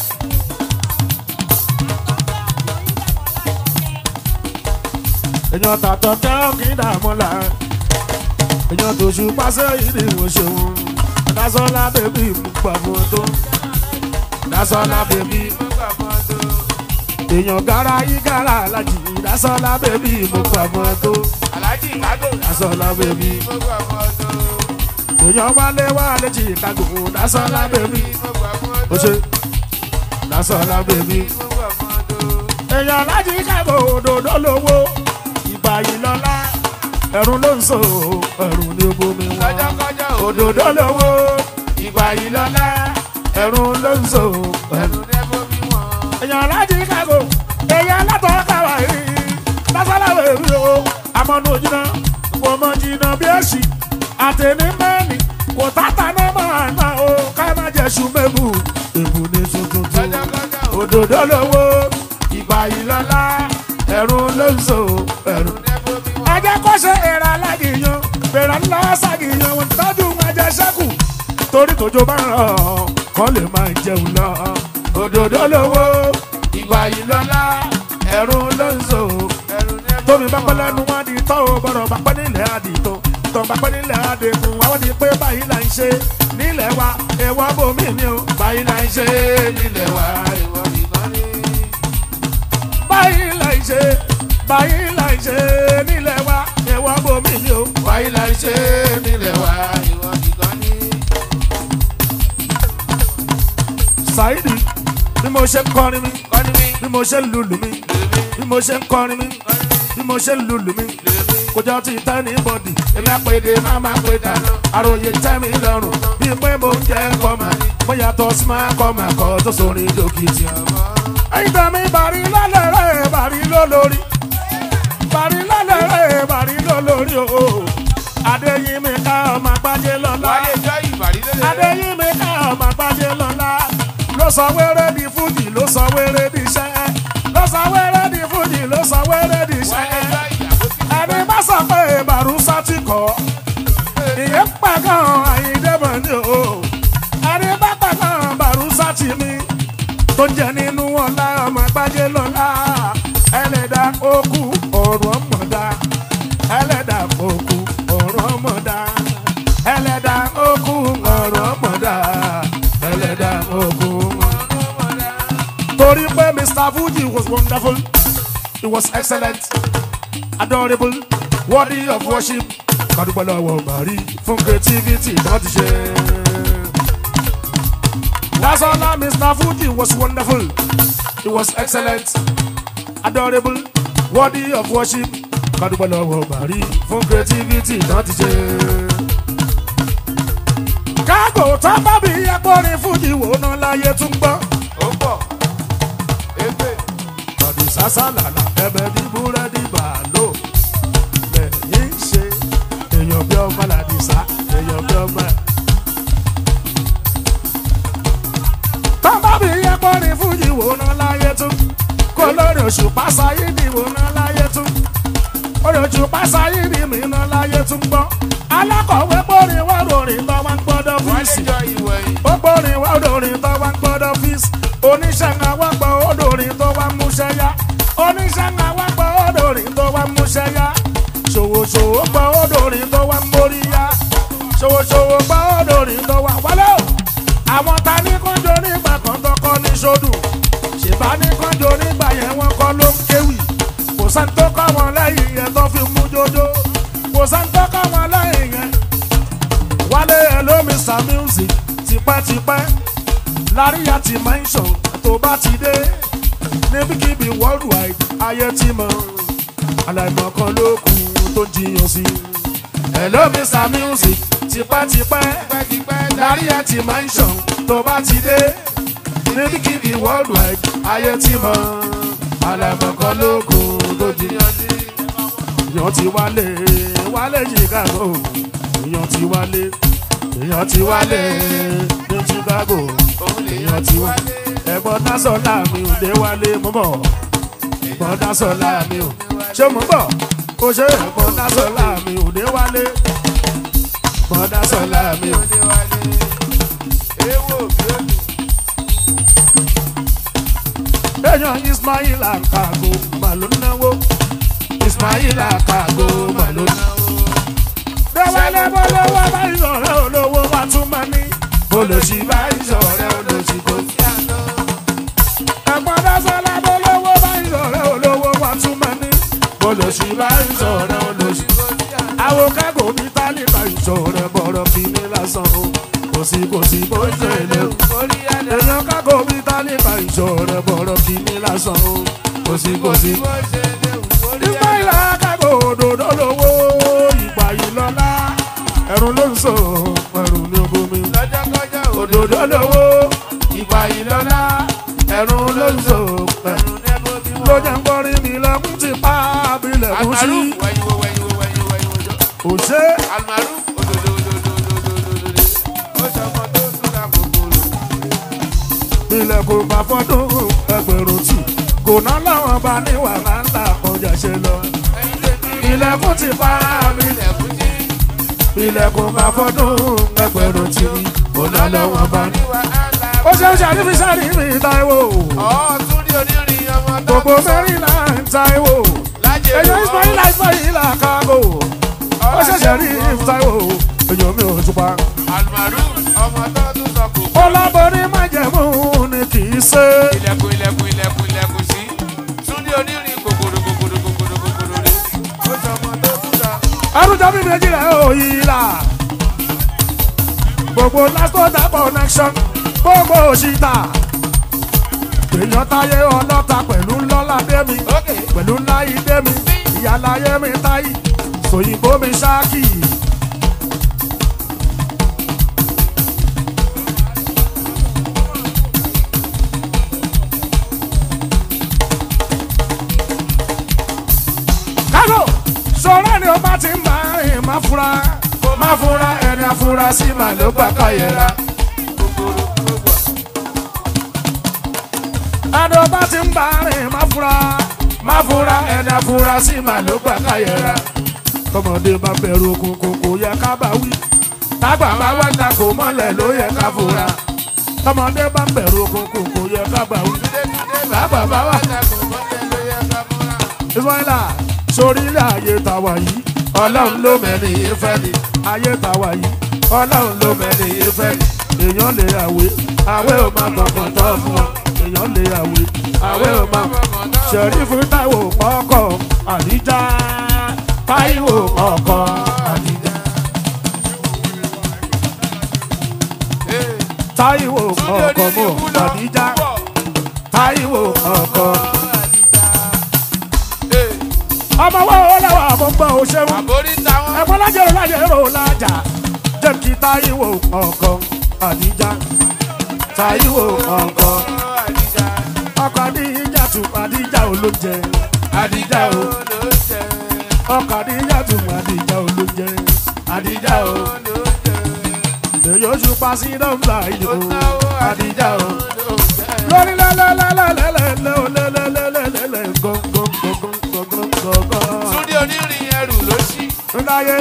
èèyàn tàtọ̀ kẹ́ kí dààmú la èèyàn tó ṣù pàṣẹ ìdí ìwọ̀n ṣeun Dásọ́lá bèbí mo gbà fún ẹ tó Dásọ́lá bèbí mo gbà mọ́ tó. èèyàn gara yí gara alájì Dásọ́lá bèbí mo gbà fún ẹ tó aláàjì kágò Dásọ́lá bèbí mo gbà mọ́ tó. èèyàn wálé wálé Chicago Dásọ́lá bèbí mo gbà mọ́ ó tó. ṣe Dásọ́lá bèbí. mo gbà mọ́ tó. èèyàn láti kábò òdòdó lówó ìgbà yìí lọ́lá ẹ̀rùn ló ń so ẹ̀rùn ní bomi wọn. kọjọ́kọjọ́ òdòdó lówó ìgbà yìí lọ́lá ẹ̀rùn ló ń so ẹ̀rùn. ẹ̀rù nẹ́bọ̀ bí wọ́n. èèyàn láti kábò èèyàn látọ̀ káwá yìí lásàlàwé rí o amọ̀nù jìnnà kò mọ̀ jìnnà bí èsì àtẹni mẹ́rin kò tàtà náà máa ná o ká má jẹ́ sùmẹ́bù èbù ní tuntun tó kọjọ́kọjọ́ òdòdó lówó ìgbà yìí lọ́lá ẹ̀rùn ló ń so ẹ̀rùn. nẹ́bọ̀ bí wọ́n. ajẹ́ kó ṣe èrè alágìyàn bèrè ńlá ṣàgìyàn wọn tọ́jú ajẹ́ ṣẹ́kù torí tòjò bá ń rọ̀ kọ́ lè máa jẹun lọ. òdòdó lówó ìgbà yìí lọ́lá ẹ̀rùn ló ń so ẹ̀rù nẹ́bọ̀ tómi bá pẹ́ lẹ́nu wọn di tọ́ ò gbọ́dọ̀ bá pẹ́ nílẹ̀ àdìtò tọ́ bá pẹ́ nílẹ̀ àdìkùn àwọn di pé báyìí là ń ṣe nílẹ̀ wa èèwọ̀ bòmí ni o báyìí là ń ṣe nílẹ̀ wa ìwọ nìkan ní. báyìí là ń ṣe báyìí là ń ṣe nílẹ̀ wa èèwọ̀ bòmí ni o báyìí là ń ṣe nílẹ̀ wa. ìwọ nìkan ní. Saidi bí mo ṣe ń kọrin mi kọ́ni mi bí mo ṣe ń lùlù mi lèmi bí mo ṣe ń kọrin mi kọ́ni mi bí mo ṣe ń lùlù mi lèmi. kò jọ ti tẹ́ ní bọ́dì èmi àpèdè máa máa pè dáná àròyé tẹ́ mi lọ́rùn bí pé mo ń jẹ́ kọ́mà mo yàtọ̀ sí máa kọ́mà kọ́ tó sórin dókítì. ẹyin tó mi bàrí lálẹ́ rẹ̀ bàrí lólórí bàrí lálẹ́ rẹ̀ bàrí lólórí o adéyìn mi ká ọmọ àgbájé lọ́la wálé jọ ìbàrí lélẹ̀. adéyìn mi ká ọmọ àgbájé lọ́la ló sọ wéré di fújì ló sọ wéré di iṣẹ́ ló sọ wéré di fújì ló sọ wéré di iṣẹ́ wálé jọ ìyàwó tí ẹni bá sọ pé bàrúsá ti kọ́ ìyẹn pàgán àyíndé mọ̀ ní o ẹni bá pàgán bàrúsá ti mi tó ń jẹ nínú ọ̀la ọmọ àgbájé lọ́la ẹlẹ́dà okú ọ̀rọ̀ ọmọdá ẹlẹ́dà okú ọ̀rọ̀ ọmọdá ẹlẹ́dà okú ọ̀rọ̀ ọmọdá ẹlẹ́dà okú torí pé Mr. Fuji was wonderful he was excellent adorable worthy of worship kàdúpẹ́ lọ́wọ́ bàrí fún creativity tó ti ṣe. Dasola Mr. Fuji was wonderful he was excellent adorable worthy of worship kàdúpẹ́ lọ́wọ́ bàrí fún creativity tó ti ṣe. kágò tó bá bí ẹgbọ́rin Fuji wò ná láyé tún gbọ́. ó pọ̀ égbè Bọ̀dì sásàlàlà ẹbẹ̀ ní búrẹ́dì bàálò. Lẹ́yìn ṣe èèyàn bí ọmọ làdìsá èèyàn bí ọmọ. Tọ́mbà bí ẹ̀pọ̀rin fújì wò ná láyé tún. Kó lórí oṣù pásáyé ni wò ná láyé tún. Orí oṣù pásáyé ni mi ná láyé tún gbọ́. Alákọ̀wé pọ̀rin wá ròrìn tó wá ń gbọ́dọ̀ wálé fíìsì jọ ìwẹ̀yìn. ó gbórin wá odòrin tó wá ń gbọ́dọ̀ fíìsì oníṣẹ́ ń wá gbọ́ odòrin tó wá ń múṣẹ́ yá oníṣẹ́ ń wá gbọ́ odòrin tó wá ń múṣẹ́ yá ṣòwòṣòwò gbọ́ odòrin tó wá ń mórí yá ṣòwòṣòwò gbọ́ odòrin tó wá wálé o àwọn ta ní kánjọ nígbà kan tó kọ́ ní sódù ṣèbá ní kánjọ nígbà yẹn wọ́n kọ́ ló ń kéwì kò sẹ́ni tó kọ́ wọn lẹ́yìn yẹn tó fi mú jójó kò sẹ́ni tó kọ́ wọn lẹ́yìn yẹn wálé hello mr music tipẹ́tipẹ́ láríyá ti mention tó bá ti dé níbikíbi worldwide ayé ti mọ̀ aláìmọ̀ kan ló kù tó ń jiyàn sí. hello mr music tipẹ́tipẹ́ tipẹ́tipẹ́ láríyá ti mention tó bá ti dé níbikíbi worldwide ayé ti mọ̀ aláìmọ̀ kan ló kù tó ń jiyàn sí. èèyàn ti wálé wálé chicago èèyàn ti wálé èèyàn ti wálé ní chicago òun èèyàn tí wọ́n. ẹ̀gbọ́n dásọ̀lá mi ò dé wálé mọ́ bọ̀. ẹ̀gbọ́n dásọ̀lá mi ò ṣé mo bọ̀. ó ṣe ẹ̀gbọ́n dásọ̀lá mi ò dé wálé. ẹ̀gbọ́n dásọ̀lá mi ò. èèyàn ismail akago mà ló náwó. ismail akago mà ló náwó. déwálé bọ́lọ́wọ́ bá ìṣọ̀rẹ́ olówó wa tún máa ní. olùsí bá ìṣọ̀rẹ́ olùsí kò sí àná. ẹ̀gbọ́n dásọ̀lá bọ́lọ́wọ́ bá ìṣọ̀rẹ́ olówó wa tún máa ní. olùsí bá ìṣọ̀rẹ́ olùsí kò sí àná. àwọn kágò mi tálíkà ìṣọ̀rẹ́ bọ̀rọ̀ kí ní lásán o. kò sí kò sí bó ṣe lè o. èèyàn kágò mi tálíkà ìṣọ̀rẹ́ bọ̀rọ̀ kí ní lásán o. kò sí kò sí. ìgbà ìlà kágò òdòdó lówó ìgbà yìí lọ́lá ẹ̀rù ló ń sọ ẹ̀rù ní ogomi. òdòdó lówó ìgbà yìí lọ́lá ẹ̀rù ló ń sọ ẹ̀rù ló jẹ́ ń kọrin mi lẹ́kùn ti pa abilẹ̀ kù sí. òṣè ilẹ̀kùn bá fọ́dún ẹgbẹ̀rún tì kò ná láwọn bá ní wàhálà ńlá kọjá ṣe lọ. ilẹ̀kùn ti pa abilẹ̀ ilẹ̀kùn bá fọ́dún ẹgbẹ̀rún tì kò ná láwọn bá ní. ó ṣe ń ṣàrífi sáré mi táíwò gbogbo mẹ́rin náà ń táíwò èyàn ismail ismail àkàgò ó ṣẹ̀ṣẹ̀ rí táíwò èyàn mi ò túpa. ọlábọ̀rí májẹ̀mú ni kì í ṣe. ilẹ̀kùn ilẹ̀kùn ilẹ̀kùn ilẹ̀kùn sí túndé onírin kòkòrò kòkòrò kòkòrò kòkòrò rè ó sọmọ tó tún ta. arúgbó mi méjì rẹ̀ ò yí la. gbogbo lásìkò connection gbogbo òṣìṣà. èèyàn táyé ọlọ́ta pẹ̀lú ńlọ́lá démi ókè pẹ̀lú ńlá ìdé mi ìyáláyé mi táyì sòyìnbó mi ṣáàkì. kágò sọ̀rọ̀ ni o bá ti ń bá rìn má fura má fura ẹni afurasí mà ló gbà ká yẹra. kòkòrò gbogbo ẹni o bá ti ń bá rìn má fura má fura ẹni afurasí mà ló gbà ká yẹra. tọmọdé bá bẹ̀rù òkùnkùn kò yẹ ká bá wí tágbà bá wá ta kò mọ́lẹ̀ ló yẹ ká fura tọmọdé bá bẹ̀rù òkùnkùn kò yẹ ká bá wí tágbà bá wá ta kò mọ́lẹ̀ ló yẹ ká múra. ismaila sórílẹ̀ ayé tàwa yìí ọlọ́run ló mẹ́ni ìfẹ́ ni ayé tàwa yìí ọlọ́run ló mẹ́ni ìfẹ́ ni èèyàn lè àwé àwé ò máa gbọ̀ngàn tọ́ fún ọ èèyàn lè àwé àwé ò máa ṣẹ̀rífù táìwò ọkọ̀ àdíjà táìwò ọkọ̀ àdíjà táìwò ọkọ̀ mọ̀ àdíjà táìwò ọkọ̀ ọmọ wo làwọn àmọ́gbọ́n ò ṣeun àbórí táwọn ẹ̀fọ́ lájẹ̀rò lájẹ̀rò lájà jẹ́ kí táyíwò ọkọ̀ àdíjà táyíwò ọkọ̀ àdìjà ọkọ̀ àdíjà tù àdíjà olóúnjẹ àdíjà o ló jẹ ọkọ̀ àdíjà tù àdíjà olóúnjẹ àdíjà o ló jẹ èyí oṣù pàṣẹ nọ́mbà yìí o àdíjà o ló jẹ. lórí lẹ́lẹ́lẹ́lẹ́lẹ́lẹ́lẹ́lẹ́lẹ́lẹ́ gọ́ngọ́ngọ́ngọ́ngọ́ngọ́. túndé onírin ẹrù ló ṣí Ndaye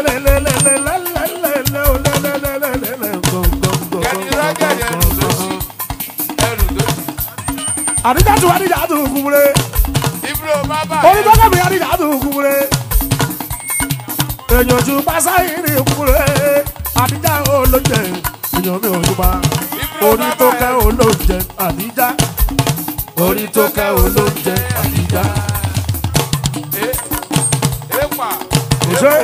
lelelelelelelelelelelelele gọ́ngọ́ngọ́ngọ́. kẹ́ni rọ́gẹ̀dì ẹrù ló ṣí ẹrù ló ṣí. Àdíjàtú àdíjàtú kúmúre. ibro bábà Olùdókòmí àdíjàtú kúmúre. Èèyàn ojú pásáyì ní kúmúre. Àdíjà olóúnjẹ. Èèyàn mi ò jùbá. Orí tó kẹ́ olóúnjẹ àdíjà. Orí tó kẹ́ olóúnjẹ àdíjà. èèpà Ṣé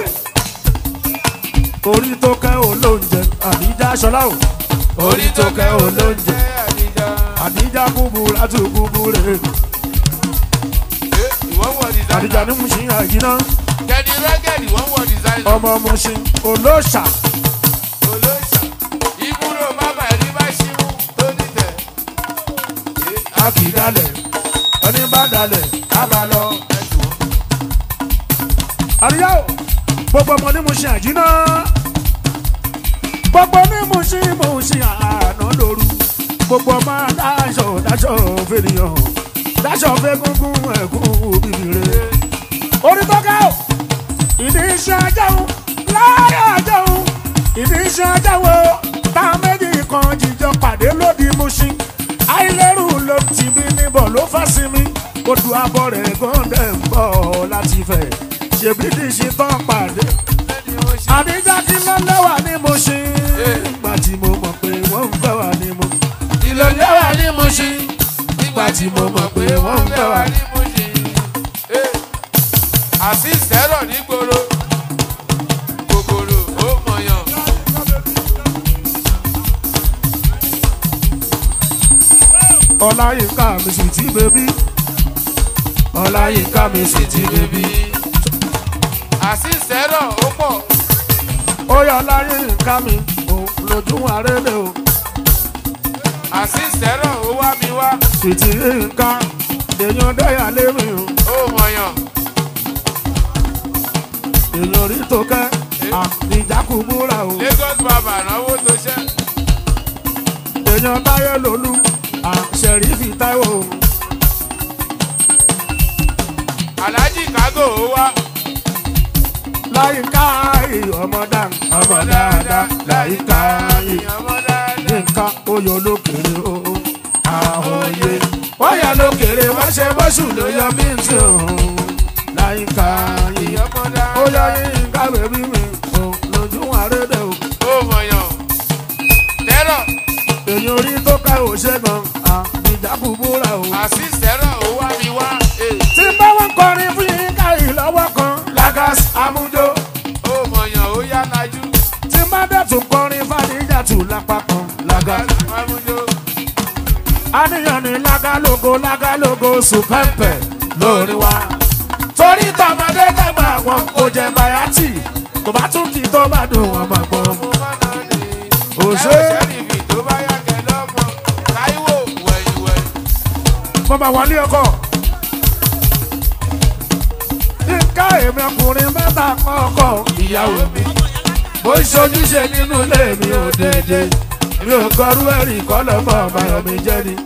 orí tó kẹ́ olóúnjẹ àdíjà ṣọlá o? Orí tó kẹ́ olóúnjẹ. àdìjà. Àdíjà kúburú àti kúburú. ìwọ́n wọ designer. Àdíjà ní Mùsùlùmí àjìná. kẹ́ni rọ́gẹ̀dì wọ́n wọ designer. Ọmọ Mùsùlùmí olóòṣà. olóòṣà ibro bábà ẹni bá ṣíwú tó nìtẹ̀. a kì í dalẹ̀ ẹni bá dalẹ̀ á bá lọ. àríyá o gbogbo ọmọ ní mo ṣe àjínà gbogbo ní mo ṣe mo ṣe àná lóru gbogbo ọmọ dáṣọ dáṣọ fènìyàn dáṣọ fẹgúngún ẹkún bìbìrè orí tó ká o ìdí iṣẹ́ ajáhùn láyé ajáhùn ìdí iṣẹ́ ajáhùn tá a méjì kan jíjọ pàdé lódì Mushin àìlérù ló ti bí níbọ̀ ló fẹ́ sí mi odò abọ́ rẹ̀ gọ́ndẹ̀ ń bọ̀ láti fẹ̀ ṣèbí dìṣí tán pàdé lẹ́ni ó ṣe. àdíjà kí ló lẹ́wà ní Mushin nígbà tí mo mọ̀ pé wọ́n ń fẹ́ wà ní mo ìlò lẹ́wà ní Mushin. nígbà tí mo mọ̀ pé wọ́n ń fẹ́ wà ní Mushin. Azeez Terror nígboro. kòkòrò ó mọ̀yàn. ọláyínká mi sì ti bèbí ọláyínká mi sì ti bèbí Azeez Terror ó pọ̀. ó yọ ọláyínká mi ò lójú àrẹ́lẹ̀ o Azeez Terror ó wá mi wá. sì ti nǹkan èèyàn dẹ́yà lémi o ó mọ̀yàn. èèyàn rí tó kẹ́ àníjàkúbúra o Lagos bàbá náwó tó ṣẹ́. èèyàn táyé lólú àṣẹrífì táíwò o Alhaji Kago ó wá. láyínká ọmọ dáa ọmọ dáadáa láyínká ọmọ dáadáa. nǹkan oyè olókèrè o àhòye wọ́n yà lókèrè wá ṣe bọ́sù ló yọ bí n tí òun láyínká yìí ọmọ dáadáa. ó yọ yínká bèbí mi o lójú àrédè o ó mọ̀yàn. Terror èyí orí tó ká ò ṣe gan àbíjákùbúra o. Azeez Terror ó wá mi wá. tí bá wọn kọrin fún yínká yìí lọ́wọ́ kan lagas amújó ó mọ̀yàn ó yá lajú. tí má dẹ̀ tún kọrin fàdíjàtù lápá kan lagas. Amújó. àníyàn ní lágálógo lágálógo sùpẹ́ǹpẹ̀ lórí wa. torí tọmọdé dàgbà wọn kò jẹ bayati tó bá tún kí tó bá dùn wọn máa gbọ́. mo máa nà ní. Òṣè. ẹ ò ṣẹ́rìfì tó bá yá kẹ lọ́mọ. Táíwò wẹ̀yìnwẹ̀yìn. mo máa wọlé ọkọ. nǹka èmi ọkùnrin mẹ́ta kọ́kọ́ ìyàwó mi. bó ń ṣojúṣe nínú ilé mi ò dédé. mi ò kọrú ẹ̀rí kọ́lọ́ mọ́ ọmọ mi jẹ́ ni.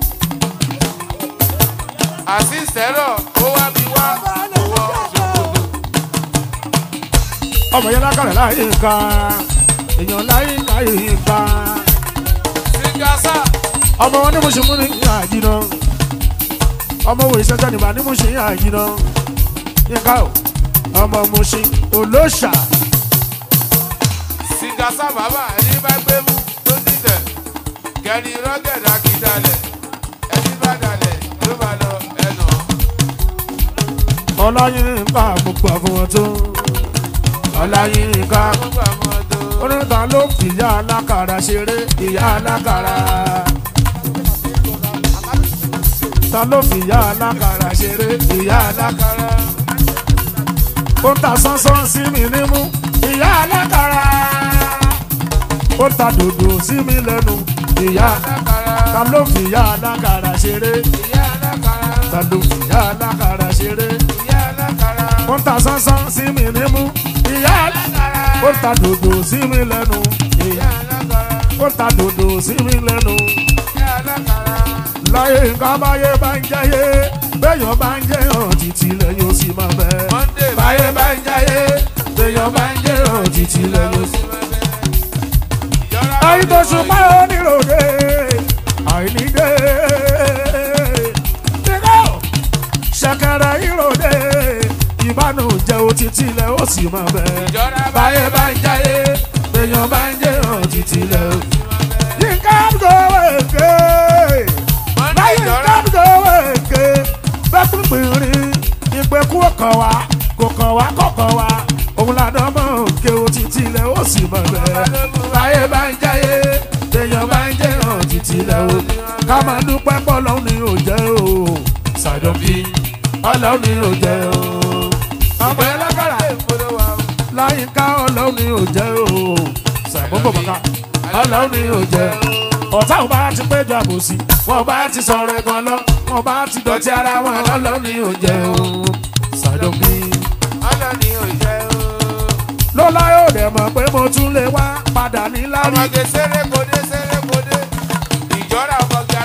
Azeez Terror ó wá mi wá. owó ṣòkòtò. ọmọ yẹn lákàrẹ̀ láyé nǹkan èèyàn láyé nǹkan yìí nǹkan. Singasa. ọmọ wọn ní mo ṣe mú ní àjìnà ọmọ wo ìṣẹ́jọ́ nìbà ní mo ṣe ní àjìnà yínká o ọmọ mo ṣe olóṣà Singasa bàbá ẹni bá gbé mú tó dìtẹ̀. Kẹ́ni rọ́gẹ̀dà kì í dalẹ̀. Ẹni bá dalẹ̀ ló bá lọ ẹnà. ọláyín nǹkan àpòpọ̀ àfọwọ́n tó ọláyín nǹkan Gbogbo àwọn tó. oníta ló fi ìyá alákàrà ṣeré ìyá alákàrà ta ló fi ìyá alákàrà ṣeré ìyá alákàrà ó ta sánsán sí mi nímú ìyá alákàrà ó ta dòdò sí mi lẹ́nu ìyá Alákàrà. ta ló fi ìyá alákàrà ṣeré Ìyá alákàrà. ta ló fi ìyá alákàrà ṣeré Ìyá alákàrà. ó ta sánsán sí mi nímú ìyá alákàrà ó ta dòdò sí mi lẹ́nu ìyá Ìyá alákàrà. ó ta dòdò sí mi lẹ́nu. Ìyá alákàrà. láyé nǹkan báyé bá ń jẹ́yé béèyàn bá ń jẹ́yàn títí lẹ́yìn ó sì máa bẹ́. Monday báyé bá ń jẹ́yé béèyàn bá ń jẹ́yàn títí lẹ́yìn ó sì máa Ìjọra bẹ́. àyìn tó ṣùpá oníròde àìníde. Dígọ́ ṣẹ̀kẹ̀rẹ̀ ìròde ìbánújẹ́ òtítí lẹ́ ó sì máa bẹ́. Ìjọra báyé bá ń jẹ́yé béèyàn bá ń jẹ́yàn títí lẹ́yìn ó sì máa bẹ́. yínká gbọ́wọ́ èké Monday láyé ìjọra. dábìdọ̀wọ̀ èké bẹ́ẹ̀ pínpín ìpẹ́kú ọkàn wa kò kàn wá kọ̀kan wa òun làdán mọ̀ òkè o títí ilẹ̀ ó sì mọ̀ bẹ́ẹ̀ láyé bá ń jáyé èèyàn bá ń jẹ́ hàn títí ilẹ̀ o ká máa dúpẹ́ pọ̀ lọ́hùn ni ò jẹ́ o ṣàdọ̀bí ọlọ́hùn ni ò jẹ́ o ọmọ yẹn lágbára láyé ká ọlọ́hùn ni ò jẹ́ o ṣàbọ̀bọ̀ bàkà ọlọ́hùn ni ò jẹ́ o ọ̀tá ò bá ti péjọ àbòsí wọn bá ti sọ̀rọ̀ ẹ̀gàn lọ wọn bá ti dọ̀tí ara wọn ọlọ́hùn ni ò jẹ́ o ṣàdọ̀bí Ọlọ́ni ò jẹ́ o. lọ́lá yóò dẹ̀ mọ̀ pé mo tún lè wá padà ní lárí Ọmọge sẹ́rẹ́ kodé sẹ́rẹ́ kodé. Ìjọra ọkọ̀ ga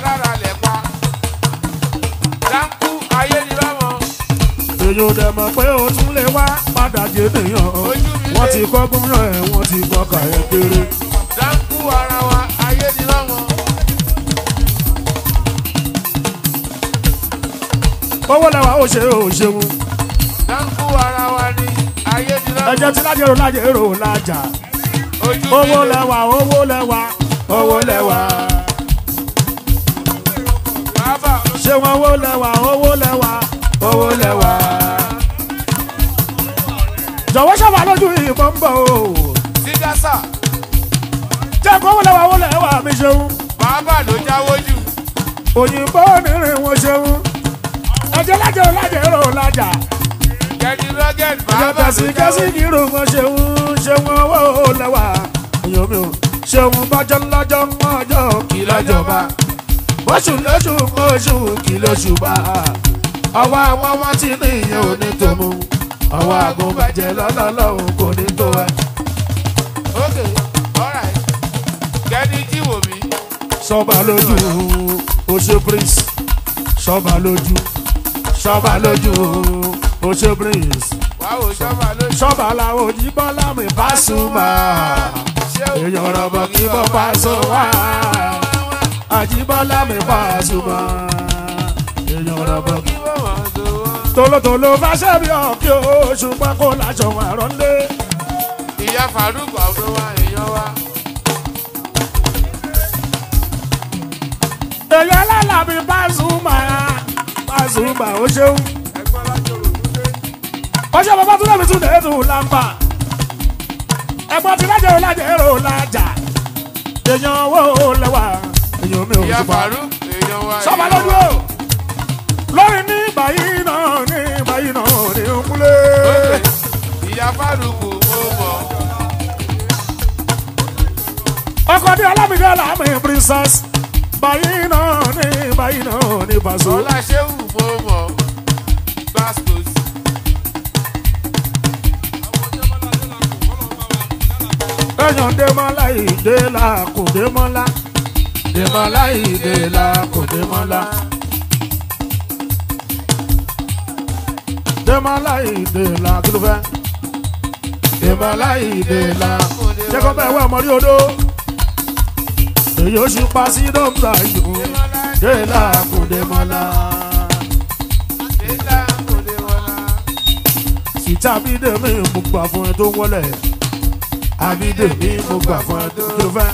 èyí ò dẹ̀ mọ̀ pé o tún lè wá padà jẹ́ nìyàn Ojú mi wọ́n lé. ti kọ́gbọ́n rán ẹ̀ wọ́n ti gbọ́kà ẹ̀ kéré. dáńkù ara wa ayé ni lọ́wọ́. owó lẹ́wà ó ṣe ó ṣeun dáńkù ara wa ni ayé ni lọ́wọ́. ẹ̀jẹ̀ tí lájẹ̀rò lájẹ̀rò lájà ojú mi owó lé. lẹ́wà owó lẹ́wà owó lẹ́wà bàbá ṣé wọn owó lẹ́wà owó lẹ́wà owó lẹ́wà. jọ̀wọ́ sábà lójú ìbọn ń bọ̀ o sígásà jẹ́ kó owó lẹ́wà owó lẹ́wà mi ṣeun bàbá ló jáwó jù. òyìnbó nírìn wọn ṣeun ẹ̀jẹ̀ lájẹ̀rò lájẹ̀rò lájà kẹ́ni rọ́gẹ̀d ẹ̀jẹ̀ bàbá ló tẹ̀sí jáwó kẹ́sí jù. kírun wọn ṣeun ṣeun owó lẹ́wà èèyàn mi ò ṣeun bọ́jọ́ lọ́jọ́ ọjọ́ kí lọ́jọba bóṣù lóṣù oṣù kí lóṣù bá ọwọ́ àwọn wọn ti ní ìyẹn ò ní tó mú ọwọ́ àgùnbàjẹ́ lọ́lọ́lọ́hùn kò ní tó ẹ. ok alright kẹ́ni jíwò mí. sọba lójú oṣù prince sọba lójú sọba lójú oṣù prince wàá wò sọ́mà lójú. sọba làwọn òyìnbọn lámì Pasuma èèyàn rọ̀bọ̀ kí bọ́ Paso wá àjíbọ́lá mi Pasuma èèyàn rọ̀bọ̀ kí. kí wọ́n wọ́n tó wọ́n. tolótoló fẹsẹ̀ bí ọ̀kí o ṣùgbọ́n kó láṣọ àrọ̀ ńlé. ìyá Farouk ọ̀dọ́ wa èèyàn wa. èèyàn alálàbí Pasuma Pasuma ó ṣeun. ọjọ́ bàbá tún lẹ́bi tún lè tún lámbà. ẹ̀gbọ́n ti lájẹ̀ ò lájẹ̀ èrò lájà. èèyàn owó lẹ́wà èèyàn mi ò ìyá ṣùgbọ́n. Farouk èèyàn wa. sọ́ba èèyàn lójú wa. o lórí ní báyìí náà ní báyìí náà ní kúlé. Ok, ìyá Farouk mo mọ̀. ọkọ ní ọlámídé ọlámí princess báyìí náà ní báyìí náà ní Paso. Ọlá Ṣéwù mo mọ̀. Bastos. ẹ̀yàn dèmọ́lá ìdè la kò dèmọ́lá dèmọ́lá ìdè la kò dèmọ́lá. dèmọ́lá ìdè la kí ló fẹ́. dèmọ́lá ìdè la jẹ́kọ́ bẹ́ẹ̀ wá ọmọdé odó. èyí ó ṣe pa sí dọ́gba yòó dè la kò dèmọ́lá. Délá kò lè wọlá. ìta bídèmí mo gbà fún ẹ tó wọlé àbídèmí mo gbà fún ẹ tó kí ló fẹ́.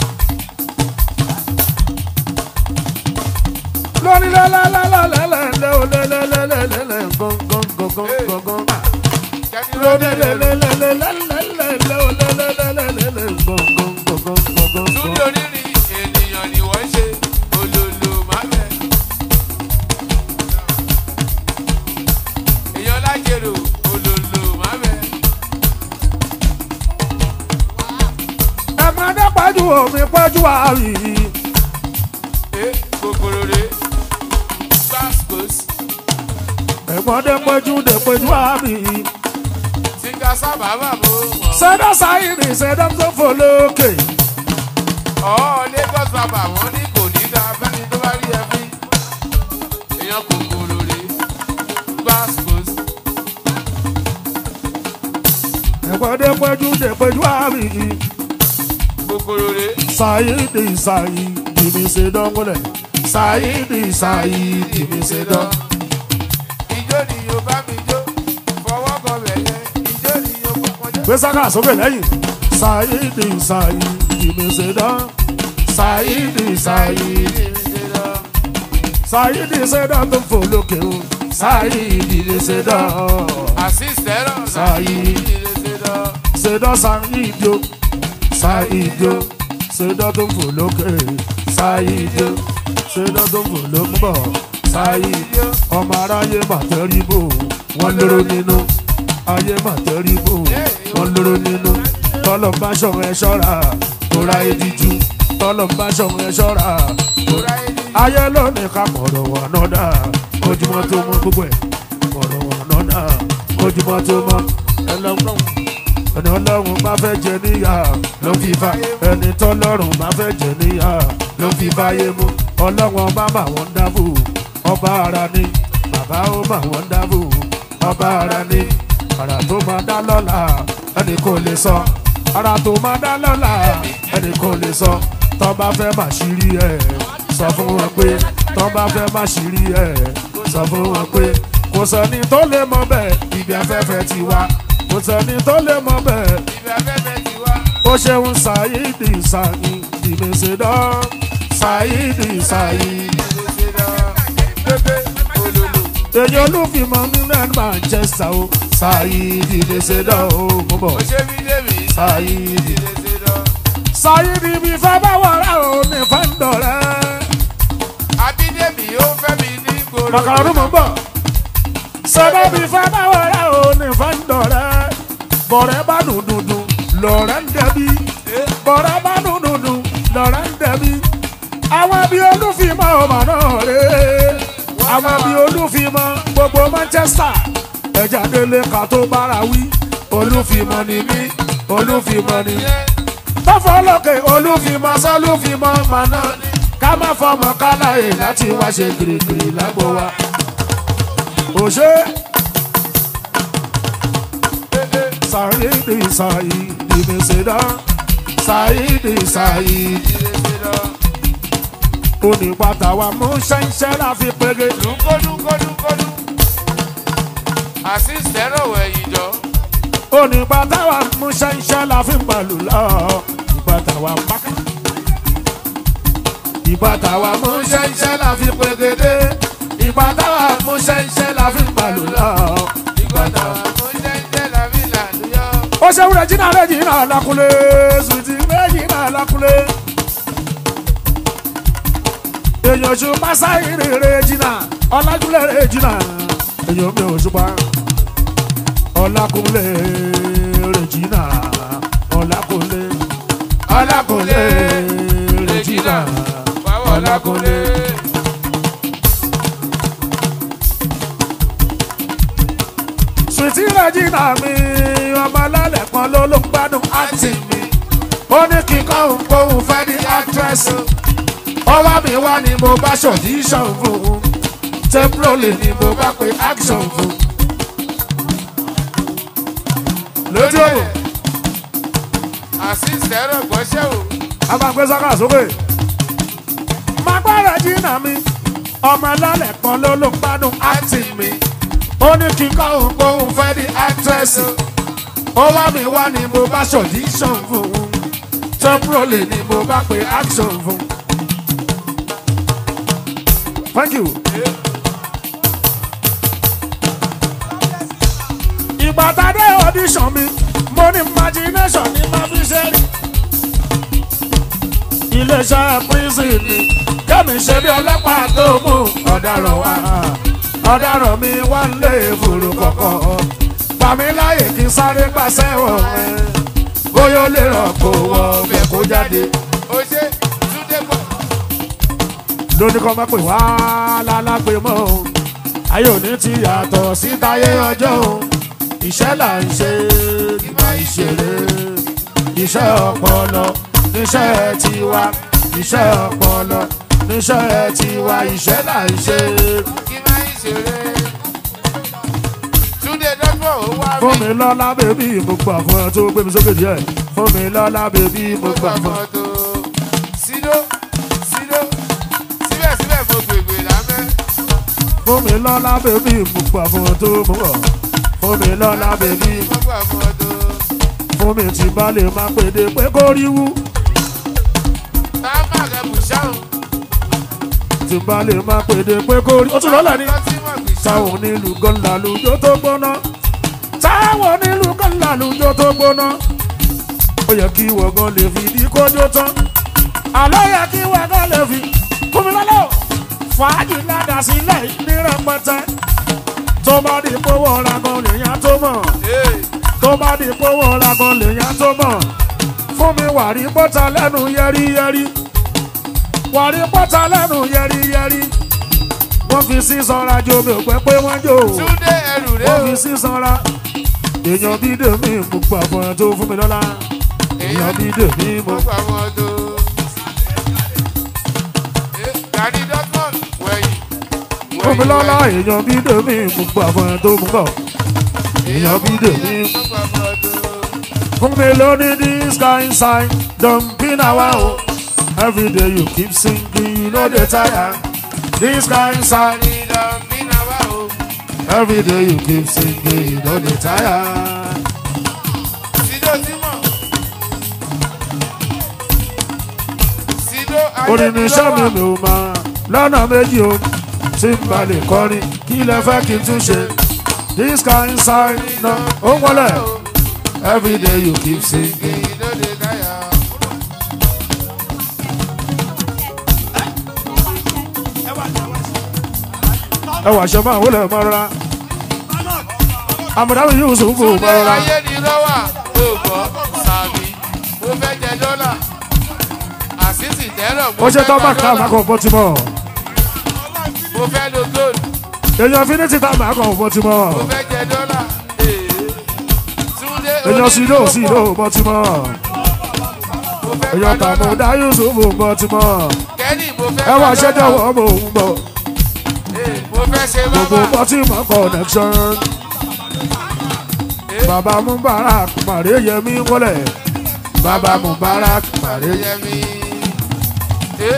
lórí lẹ́lẹ́lẹ́lẹ́lẹ́lẹ́ o lẹ́lẹ́lẹ́lẹ́lẹ́ gángangangangangan. Kẹ́ni lórí rọ́gẹ̀d lẹ́lẹ́lẹ́lẹ́lẹ́ o lẹ́lẹ́lẹ́lẹ́lẹ́ gángangangangan. Túndé onírin ènìyàn ni wọ́n ṣe olólo mábẹ́. Èèyàn lájèrò olólo mábẹ́. ẹ̀mọ́dé pẹ́jù omi pẹ́jù àrí. Ẹ kòkòrò rè Bastos. ẹ̀mọ́dé pẹ́jù dé pẹ́jù àrí. Tíga sábà bà mọ́ mọ́. sẹ́dọ̀ sáyìnì sẹ́dọ̀ tó fò lókè. Ọ̀ Lagos bàbá wọn ní kò ní dá bẹ́ni tó bá rí ẹ fi. Èèyàn kòkòrò rè Bastos. ẹ̀mọ́dé pẹ́jù dé pẹ́jù àrí. Kòkòrò rè Saidi Saidi mi se dọ́ngọ́lẹ̀. Saidi Saidi mi se dán. Ijó ni yóò bá mi jó. Fọwọ́ kan bẹ̀ yẹn. Ijó ni yóò bá wọn jó. Gbé sáká sókè lẹ́yìn. Saidi Saidi mi se dán. Saidi Saidi. Saidi se dán tó fò lókè o. Saidi mi se dán. Àsìsẹ́rọ̀ Saidi. Se dán Saidi o. Saidi o. Se dán tó fò lókè. Saidi o. Se dán tó fò lókè bọ̀. Saidi o. ọmọ aráyé màtẹ́rìbò wọ́n lóró nínú ayé màtẹ́rìbò wọ́n lóró nínú tọ́lọ̀ bá ṣọ̀rọ̀ ẹ ṣọ́ra tóra ìdíjú tọ́lọ̀ bá ṣọ̀rọ̀ ẹ ṣọ́ra tóra ayé lónìí ká mọ̀rọ̀ wọn náà dá ojúmọ́ tó mọ́ gbogbo ẹ̀ mọ̀rọ̀ wọn náà dá ojúmọ́ tó mọ́ ẹlọ́gbọ́n ẹni ọlọ́run bá fẹ́ jẹ níyà ló fi fa ẹni tọ́lọ́run bá fẹ́ jẹ níyà ló fi fáyé mú ọlọ́run bá mà wọ́n dábò ọba ara ni bàbá ó mà wọ́n dábò ọba ara ni ara tó máa dá lọ́la ẹni kò lè sọ ara tó máa dá lọ́la ẹni kò lè sọ tọ́ bá fẹ́ má ṣírí ẹ̀ sọ fún wọn pé tọ́ bá fẹ́ má ṣírí ẹ̀ sọ fún wọn pé kò sẹ́ni tó lè mọ bẹ́ẹ̀ ibi afẹ́fẹ́ ti wá kò sẹ́ni tó lè mọ bẹ́ẹ̀ Ibi afẹ́fẹ́ ti wá. ó ṣeun ṣàyídì ṣàyí ìmẹ̀sẹ̀dọ́ ṣàyídì ṣàyí. Ilé ṣe lọ. Pépé olólo. èyí olúfimọ́ nílẹ̀ manchester o ṣàyídì ìmẹ̀sẹ̀dọ́ o mú bọ̀ Ó ṣe mí débi. ṣàyídì. Ilé ṣe lọ. ṣàyídì bí fẹ́ bá wọ̀rẹ́ o ní fẹ́ǹdọ̀rẹ́. Abídèmí ó fẹ́ mi ní gbòòrò. màkàrún mú bọ̀ ṣẹ́bẹ́ bí fẹ́ bá wọ̀rẹ́ o ní fẹ́ǹdọ̀rẹ́. bọ̀rẹ́ bá dùndùndù lọ̀rẹ́ ń dẹbi bọ̀rẹ́ bá dùndùndù lọ̀rẹ́ ń dẹbi. àwọn bí olúfimọ́ ọmọ náà rè é àwọn bí olúfimọ́ gbogbo manchester ẹja délé ká tó bára wí olúfimọ́ ni mí olúfimọ́ ni mí tọ́fọ́ lókè olúfimọ́ sọ́lúfimọ́ ọmọ náà ká má fọmọ káláyè láti wá ṣe gírígírí lágbo wa. òṣè sàyídì sàyídì mèsèdá sàyídì sàyídì Ilé ṣe lọ. onípàtà wa mú ṣẹ́ńṣẹ́ láfi pege. Lúkọ́dúnkọ́dúnkọ́dún. Àṣìṣẹ́rọ̀ wẹ̀yìn jọ. onípàtà wa mú ṣẹ́ńṣẹ́ láfi pàlù lọ. ìpàtà wa pákà. ìpàtà wa mú ṣẹ́ńṣẹ́ láfi pegede. ìpàtà wa mú ṣẹ́ńṣẹ́ láfi pàlù lọ. Ìgbọ́dọ̀ mo jẹ́ ń jẹ́ làbí làlúyọ́. ó ṣeun rẹ̀ jìnnà rẹ̀ jìnnà lákúlé sùtì rẹ̀ jìnnà lákúlé. èèyàn ṣu pásáyì rẹ̀ jìnnà ọlájúlẹ̀ rẹ̀ jìnnà èèyàn mi ò ṣùpá ọlákúnlé rẹ̀ jìnnà ọlákúnlé ọlákúnlé rẹ̀ jìnnà Báwo lákúnlé? sùtì rẹ̀ jìnnà mi ọmọ alálẹ̀ kan ló ló ń gbádùn àǹtí mi ó ní kíkọ́ òun kóhun fẹ́ ní actress ọwọ́ mi wá ni mo bá ṣòdíṣàn fún un temporary ni mo bá pe action fún un. lójú òwò Àṣìṣẹ́rọ̀ gbọ́ṣẹ́ o. a máa gbé sọ́kà sókè. máa gbára jìnnà mi ọmọ alálẹ̀ kan ló ló ń gbádùn àǹtí mi ó ní kíkọ́ òun kóhun fẹ́ ní actress ọwọ́ mi wá ni mo bá ṣòdíṣàn fún un temporary ni mo bá pe action fún un. Thank you. Ìgbà tá a dé audition mi, mo ní imagination ní máa fi ṣe rí. Iléeṣẹ́ prison ni kẹ́mi ṣe bí ọlọ́pàá tó mú ọ̀daràn wá. Ọ̀daràn mi wá ń lé fòrò kọ̀kọ̀. Gbà mí láyè kí n sáré pàṣẹ wọ̀ ẹ́. Bóyá ó lè rọ̀ kó wọ ọbẹ̀ kó jáde. Ó ṣe Túndé pọ̀. lóní kọ́ máa pè wá lálágbé mọ́ o ayé òní ti yàtọ̀ sítáyé ọjọ́ o iṣẹ́ là ń ṣe ìmọ̀ ìṣeré iṣẹ́ ọpọlọ níṣẹ́ tiwa iṣẹ́ ọpọlọ níṣẹ́ tiwa iṣẹ́ là ń ṣe Kí máa ń ṣeré. Túndé dọ́gbọ̀n ó wá fún rí. mi lọ́lá bèbí mo gbà fún ẹ tó gbé mi sókè díẹ̀ fún mi lọ́lá bèbí mo gbà fún ẹ. Fọ́tò sídó sídó síbẹ̀síbẹ̀ mo gbègbè lábẹ́. fún mi lọ́lá bèbí mo gbà fún ẹ tó mú bọ̀ fún mi lọ́lá bèbí Mo gbà fọ́tò. fún mi tí bá lè máa pèdè pé kó rí wú. Táàmà rẹ̀ bùṣáhùn. tí bá lè máa pèdè pé kó rí. ó tún lọ́lẹ̀ ni. Lọ́tí mọ̀ gbìṣáhùn. táwọn onílù gan làlùjọ tó gbóná. táwọn onílù gan làlùjọ tó gbóná. ó yẹ kí wọ̀gán lè fi di kójó tán. àlọ́ yẹ kí wọ̀gán lè fi fún mi lọ́lọ́. fàájì ládà sílẹ̀ ní rẹpẹtẹ. tó bá di pówó ra gan lèèyàn tó mọ̀. Ee, tó bá di pówó ra gan lèèyàn tó mọ̀. fún mi wàrí bọ́tà lẹ́nu yẹ́rìyẹ́rì. wàrí bọ́tà lẹ́nu yẹ́rìyẹ́rì. wọ́n fi sí sanra jo mi ò pẹ́ pé wọ́n jò. Túndé ẹrù rẹ̀ wọ́n o. fi sí sanra. èèyàn bí dèmí mo gbà fún ẹ tó fún mi lọ́la. èèyàn bí dèmí mo. Mo gbà fọ́tò. Ee, Gani dọ́gbọ̀n wẹ̀yìn. fún mi lọ́la èèyàn bí dèmí mo gbà fún ẹ tó mú bọ̀. èèyàn bí dèmí. Fún mi lóní this kind sign, don't be na wa o. Every day you keep singing, you no dey tire. This kind sign, every day you keep singing, you no dey tire. Orin ni iṣẹ́ mi mi ò máa lọ́nà méjì o. Tí n bá lè kọrin, kí lẹ fẹ́ kí n tún ṣe? This kind sign, na ó wọlé. Every day you keep singing. Ẹ wà ṣe máa wọlé mọ́ra. Àmọ̀dáwì yóò sùn fún mọ́ra. ayé ni lọ́wà tó gbọ́ sàbí mo fẹ́ jẹ dọ́là àṣìṣì tẹ́rọ̀ mo Ó ṣe fẹ́ tọ́ bá gba ká dọ́là máa kàn bọ́ ti mọ̀. mo fẹ́ lo gold Èèyàn finiti tá máa kàn bọ́ ti mọ̀. mo fẹ́ jẹ dọ́là ee. Túndé Èèyàn sí ló sí ló bọ́ ti mọ̀. mo fẹ́ Èèyàn gba tàmú dọ́là dá Yusuf bọ́ ti mọ̀. kẹ́ni mo fẹ́ Ẹ wà gba ṣe dọ́là jọ̀wọ́ mò ń bọ̀. ee, mo fẹ́ ṣe Gbogbo bábà bọ́ ti mọ̀ connection. Bàbá Mubarak Màrí Yẹmí wọlé. Bàbá Mubarak Màrí Yẹmí. yẹmi ee.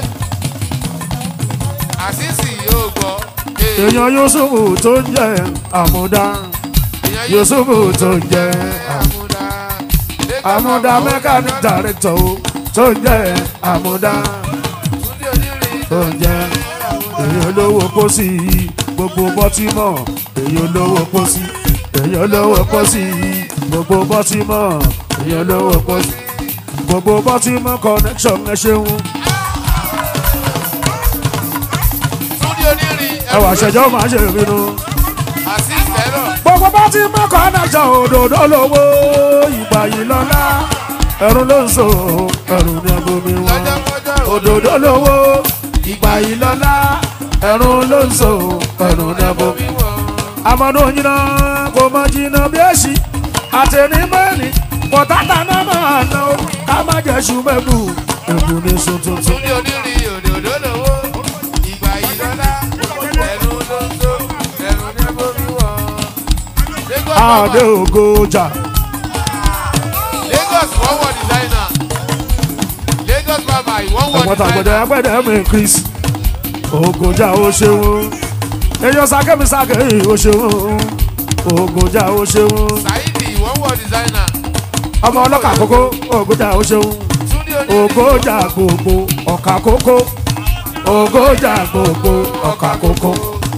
àṣìṣì yóò gbọ́ ee. Èèyàn Yusuf tó ń jẹ́ àmúdá. Èèyàn Yusuf tó ń jẹ́ àmúdá àmúdá mechanic director o tó ń jẹ́ àmúdá. Túndé onírin tó ń jẹ́ èèyàn olówó pósí gbogbo bọ́tímọ̀ èèyàn olówó pósí èèyàn olówó pósí gbogbo bọ́tímọ̀ èèyàn olówó pósí gbogbo bọ́tímọ̀ connection ẹ ṣeun Túndé onírin ẹwà ṣẹjọ́ máa ṣe ìbínú. àṣìṣì tẹ́rọ̀ gbogbo bọ́tímọ̀ connection òdòdó lówó ìgbà yìí lọ́lá ẹ̀rù ló ń so ẹ̀rù ní agomi wọn lọ́jọ́kọ́jọ́ òdòdó lówó ìgbà yìí lọ́lá ẹ̀rù ló ń so ẹ̀rù ní agomi wíwọ̀ amadu nyina kò mọ jìnnà bí èsì àtẹnimẹ́ni pọ̀tátà náà máa ná o ká má jẹ́ ṣùgbẹ́bù èbù ní sun tuntun. Túndé onírin òdòdó lówó ìgbà yìí lọ́lá ẹ̀rù ló ń tó ẹ̀rù ní ẹ̀bọ̀ wíwọ̀. Lagos àdé Baba ògo jà Lagos wọ́n wọ designer Lagos Baba ìwọ́n wọ ọmọ tàgbẹ̀dẹ̀ designer agbẹ̀dẹ̀ mi chris ògo jà ó ṣeun èèyàn sákẹ́mi sákẹ́ ó ṣeun ògo jà ó ṣeun Saidi ìwọ́n wọ designer ọmọ ọlọ́kà kókó ògo jà ó ṣeun Túndé ògo onírin jà gbogbo ọ̀kà kókó ògo jà gbogbo ọ̀kà kókó.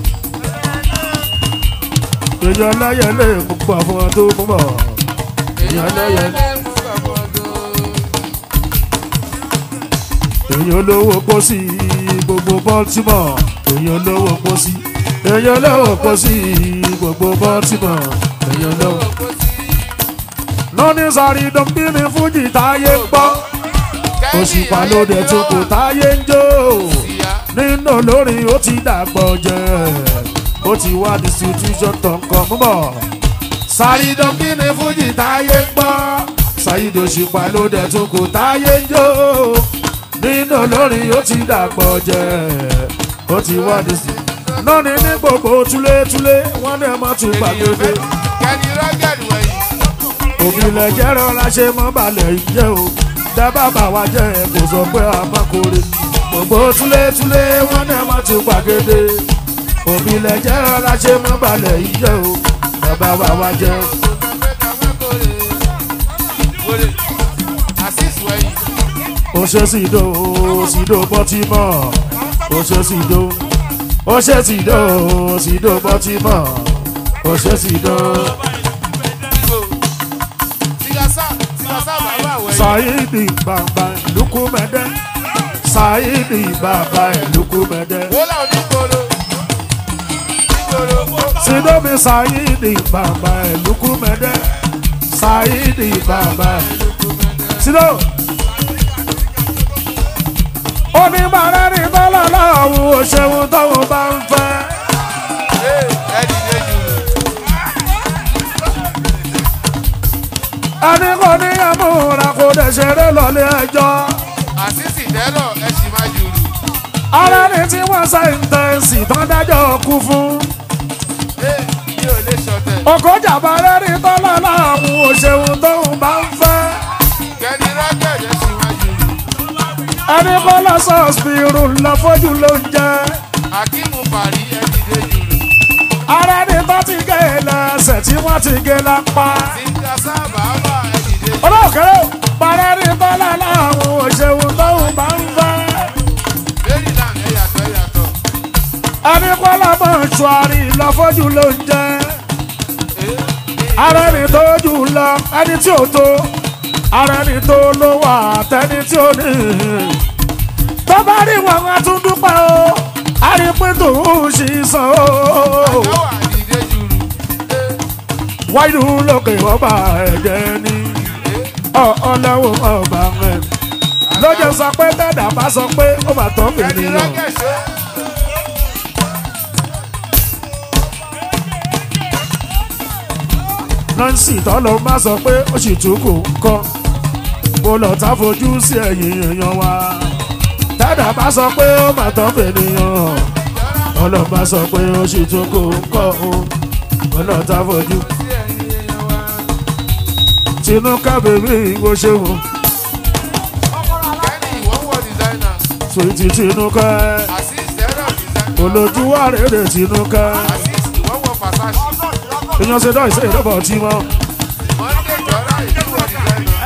èèyàn lẹ́yẹ lè gbogbo àwọn tó mú bọ̀. èèyàn lẹ́yẹ èèyàn olówó pósí gbogbo baltimore èèyàn olówó pósí èèyàn olówó pósí gbogbo baltimore èèyàn olówó. lọ́ní sáré dọ́bí ní fújì táyé ń gbọ́ òṣùpá lóde tó kò táyé ń jó nínú olórin ó ti dàgbọ́ jẹ́ ó ti wá distribution tó ń kọ́ mú bọ̀. sáré dọ́bí ní fújì táyé ń gbọ́ ṣàyídò òṣùpá lóde tó kò táyé ń jó nínú olórin ó ti dàgbọ́ jẹ́ ó ti wá distribution. náà ní ní gbogbo túlétúlé wọ́n ní ẹ má tún gbàgbé Kẹ́ni rọ́gẹ̀dì wẹ̀yìn òbílẹ̀ jẹ́ rọra ṣe mọ́ balẹ̀ jẹ́ o dábàá bá wa jẹ́ ẹ kò sọ pé a má kórè gbogbo túlétúlé wọn náà má tún gbàgede òbílẹ̀ jẹ́ rọra ṣe mọ́ balẹ̀ jẹ́ o dábàá bá wa jẹ́ o ṣe sídò sídò bọ́tímọ̀ o ṣe sídò o ṣe sídò sídò bọ́tímọ̀ o ṣe sídò. Saidi bàbá ìlúkúmẹ́dẹ́ Saidi bàbá ìlúkúmẹ́dẹ́ Sidomi Saidi bàbá ìlúkúmẹ́dẹ́ Saidi bàbá Sido. Onímọ̀rẹ́ ní bọ́lá láwù òṣèwọ̀n táwọn bá ń fẹ́. Ẹni kò ní ẹ̀múra kò dẹ̀ ṣeré lọ́lé ẹjọ́. Àṣìṣì tẹ́lọ̀ ẹ sì máa jùlù. Ara ni tí wọ́n ṣe ń tẹ̀sí tán dájọ́ kú fún. Ẹ mi ò lè ṣọ̀tẹ̀. ọkọjà balẹ̀ rí tọ́lá láàmú òṣèlú tóun bá ń fẹ́. kẹ́ni rọ́gẹ̀dẹ̀ síwájú ẹni kọ́lá sọ́ọ̀sìpìrù lọ́fọ́jú ló ń jẹ́. akíìmù parí ẹni dé jùlọ ara ní bá ti gé e lẹ́sẹ̀ tí wọ́n ti gé lápá. nígbà sábà bá ẹni dé jùlọ olóòkèrè balẹ̀ rí tọ́lá láàmú òṣèlú tóun bá ń fẹ́. maryland ẹ̀yàtọ̀ ẹ̀yàtọ̀ ẹni kọ́lá mọ̀ṣúárì lọ́fọ́jú ló ń jẹ́. ara ẹni tó jù lọ ẹni tí ò tó ara ẹni tó ló wà tẹni tí ò ní. tó bá rí wọn wọn tún dúpẹ́ o àrípín tòun ṣì sàn o. àdáwà ẹni dé jùlọ wáyé lókè ọba ẹ̀jẹ̀ ni ọlọ́wọ́ ọba ẹ̀. lọ́jọ́ sọ pé tẹ́dà bá sọ pé ó bá tọ́ kẹ́ni ènìyàn. rọ́gẹ̀dẹ̀ nancy tọ́lọ́ má sọ pé ó sì tún kò kọ́ mo lọ tá fojú sí ẹ̀yìn èèyàn wa tẹ́dà bá sọ pé ó bá tọ́ ènìyàn ọlọ́ bá sọ pé ó sì tún kò kọ́ o mo lọ tá fojú. sí ẹ̀yìn èèyàn wa tinúkà bèbí ìwọ ṣeun kẹ́ni ìwọ́wọ́ dìsáínà sweetie tinúkà assist ẹ̀rọ dìsáínà olójúwà rèé tinúkà assist ìwọ́wọ́ fàṣàṣì èèyàn ṣe dọ́ ìṣe ìdọ́bọ̀ tí mọ́ monday jọra ìdíwọ̀ dìsáínà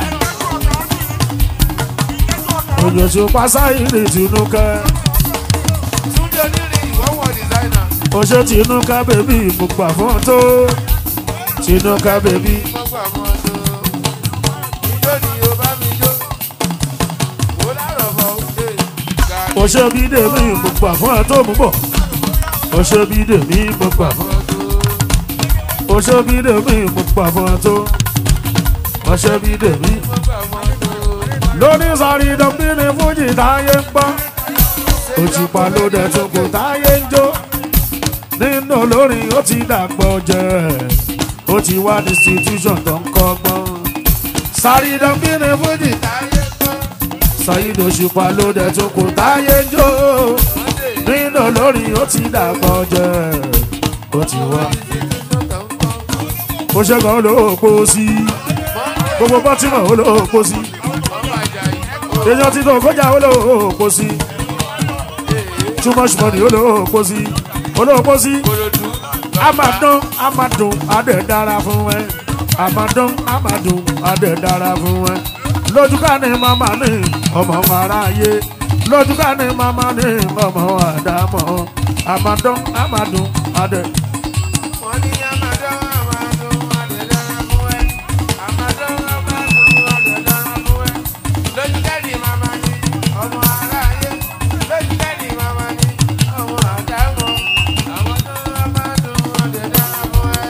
òjòṣù pásáìrì tinúkà túnjọ nírin ìwọ́wọ́ dìsáínà ó ṣe tinúkà bèbí ìmùpà fún tó tinúkà bèbí. mọ́gbà mọ́ tó ijó ni yóò bá mi jó wò lárọ̀ bọ̀ ṣe gàrí ọṣẹ bí dèmí gbogbo àfọ́n ẹ̀ tó mú bọ̀ ọṣẹ bí dèmí gbogbo àfọ́n mọ́ tó ọṣẹ bí dèmí gbogbo àfọ́n ẹ̀ tó ọṣẹ bí dèmí. mọ́gbà mọ́ tó lónìí sọ̀rí dọ̀bìnì fújì táyé ń gbọ́ òṣùpá ló dẹ̀ tó kò táyé ń jó nínú olórin ó ti dàgbọ́ jẹ́ ó ti wá institution tó ń kọ́gbọ́n sọ̀rí dọ̀bìnì fújì táyé gbọ́ sọ̀yìn òṣùpá ló dẹ̀ tó kò táyé ń jó monday nínú olórin ó ti dàgbọ́ jẹ́ ó ti wá. institution tó ń kọ́ ó ṣẹ́gun olóòpó sí monday gbogbo bọ́tìmọ̀ olóòpó sí ọmọ àjàyí èèyàn ti tó kọjá olóòpó sí too much money olóòpó sí olóòpó sí korodu amadun amadun adé dára fún ẹ amadun amadun adé dára fún ẹ lójúká ni màmá ní ọmọ aráyé lójúká ni màmá ní ọmọ àdámọ amadun amadun adé. wọ́n ní amadọ́ amadọ́ adẹ̀dára fún ẹ amadọ́ amadọ́ adẹ̀dára fún ẹ lójúkẹ́ni màmá ní ọmọ aráyé lójúkẹ́ni màmá ní ọmọ àdámọ́ amadọ́ amadọ́ adẹ̀dára fún ẹ.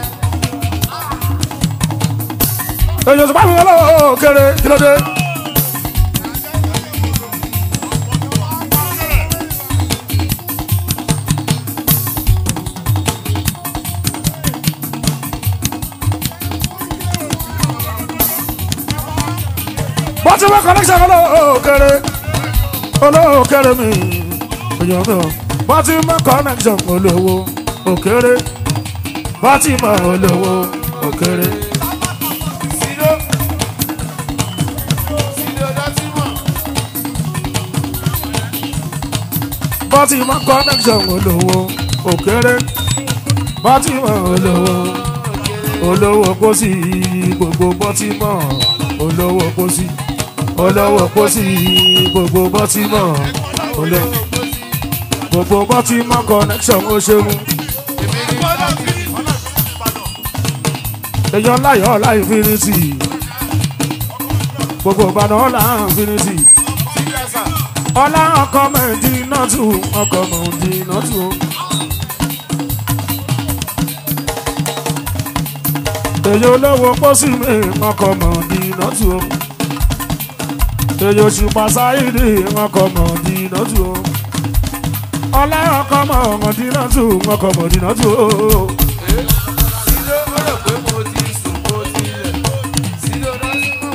èyàn tó bá mi lọ́wọ́ kéré kí ló dé. bó ti wọ́n connection olówó kéré olówó kéré mi èyàn mi ò bó ti wọ́n connection olówó òkéré bó ti mọ̀ olówó òkéré. Sido Sido dọ́tímọ̀ bọ́tí mọ́ connection olówó òkèrè bọ́tí mọ́ olówó olówó pósí gbogbo bọ́tí mọ́ olówó pósí olówó pósí gbogbo bọ́tí mọ́ olówó gbogbo bọ́tí mọ́ connection ó ṣeun èmi ní bọ́lọ̀tì èèyàn láyọ̀ ọ̀la infinity gbogbo ìbàdàn ọ̀la infinity sílẹ̀sà ọ̀la ọkọ̀ mẹ́ẹ̀dì náà tù ọkọ̀ mẹ́ẹ̀dì náà tù. èyí olówó pósí mi ọkọ̀ mẹ́ẹ̀dì náà tù. èyí òṣùpá sáyidì ọkọ̀ mẹ́ẹ̀dì náà tù. ọ̀la ọkọ̀ mẹ́ẹ̀dì náà tù ọkọ̀ mẹ́ẹ̀dì náà tù. Sido ó rò pé mo ti sùn mo ti lẹ̀ Sido dọ́tímọ̀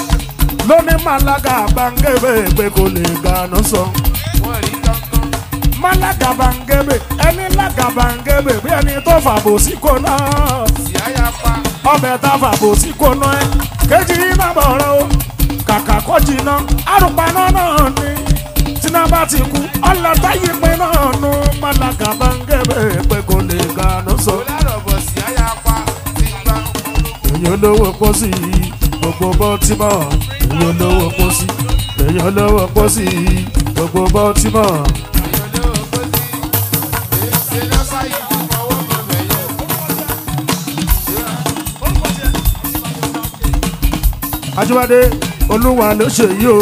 wẹ̀wẹ̀wẹ̀ lóní màlága báńgẹ́fẹ́ pé kò lè gànà sọ. wọ́n rí kankan má lágàbàǹgebè ẹni lágàbàǹgebè bí ẹni tó fàbò sí kò náà ìyá ya pa ọbẹ̀ tá fàbò sí kò náà ẹ kejì iná bọ̀rọ̀ o kàkà kó jìnnà àrùpaná náà ni tíná bá ti kú ọlọ́tà yìí pé náà nu má lágàbàǹgebè pé kò lè gànú so. kò lárọ̀bọ̀ sí ìyá ya pa ti gbà. èyàn olówó pósí gbogbo bọ́tímọ̀ èyàn olówó pósí èyàn olówó pósí gbogbo bọ́tímọ̀. èèyàn lówó kó sí èyí ṣe lọ́sà yìí ti fọwọ́ mọ̀ bẹ̀yẹ. Ajíbádé olúwa ló ṣe yìí o.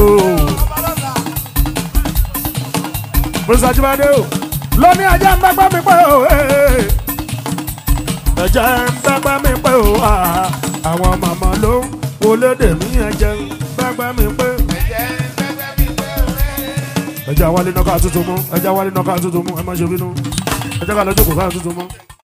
Prince Ajíbádé o lóní ajá ń bágbá mi pẹ́ o. eh. ẹ̀jẹ̀ ń bágbá mi pẹ́ o. ah. àwọn màmá ló ń wọlé dèmí ẹ̀jẹ̀ ń bágbá mi pẹ́. ẹ̀jẹ̀ gbẹ́gbẹ́ mi pé òwe. ẹ̀jẹ̀ àwálé náà ká tuntun mú ẹ̀jẹ̀ àwálé náà ká tuntun mú ẹ má ṣe bínú ẹ̀jẹ̀ ká lọ́jọ́ kò ká tuntun mú.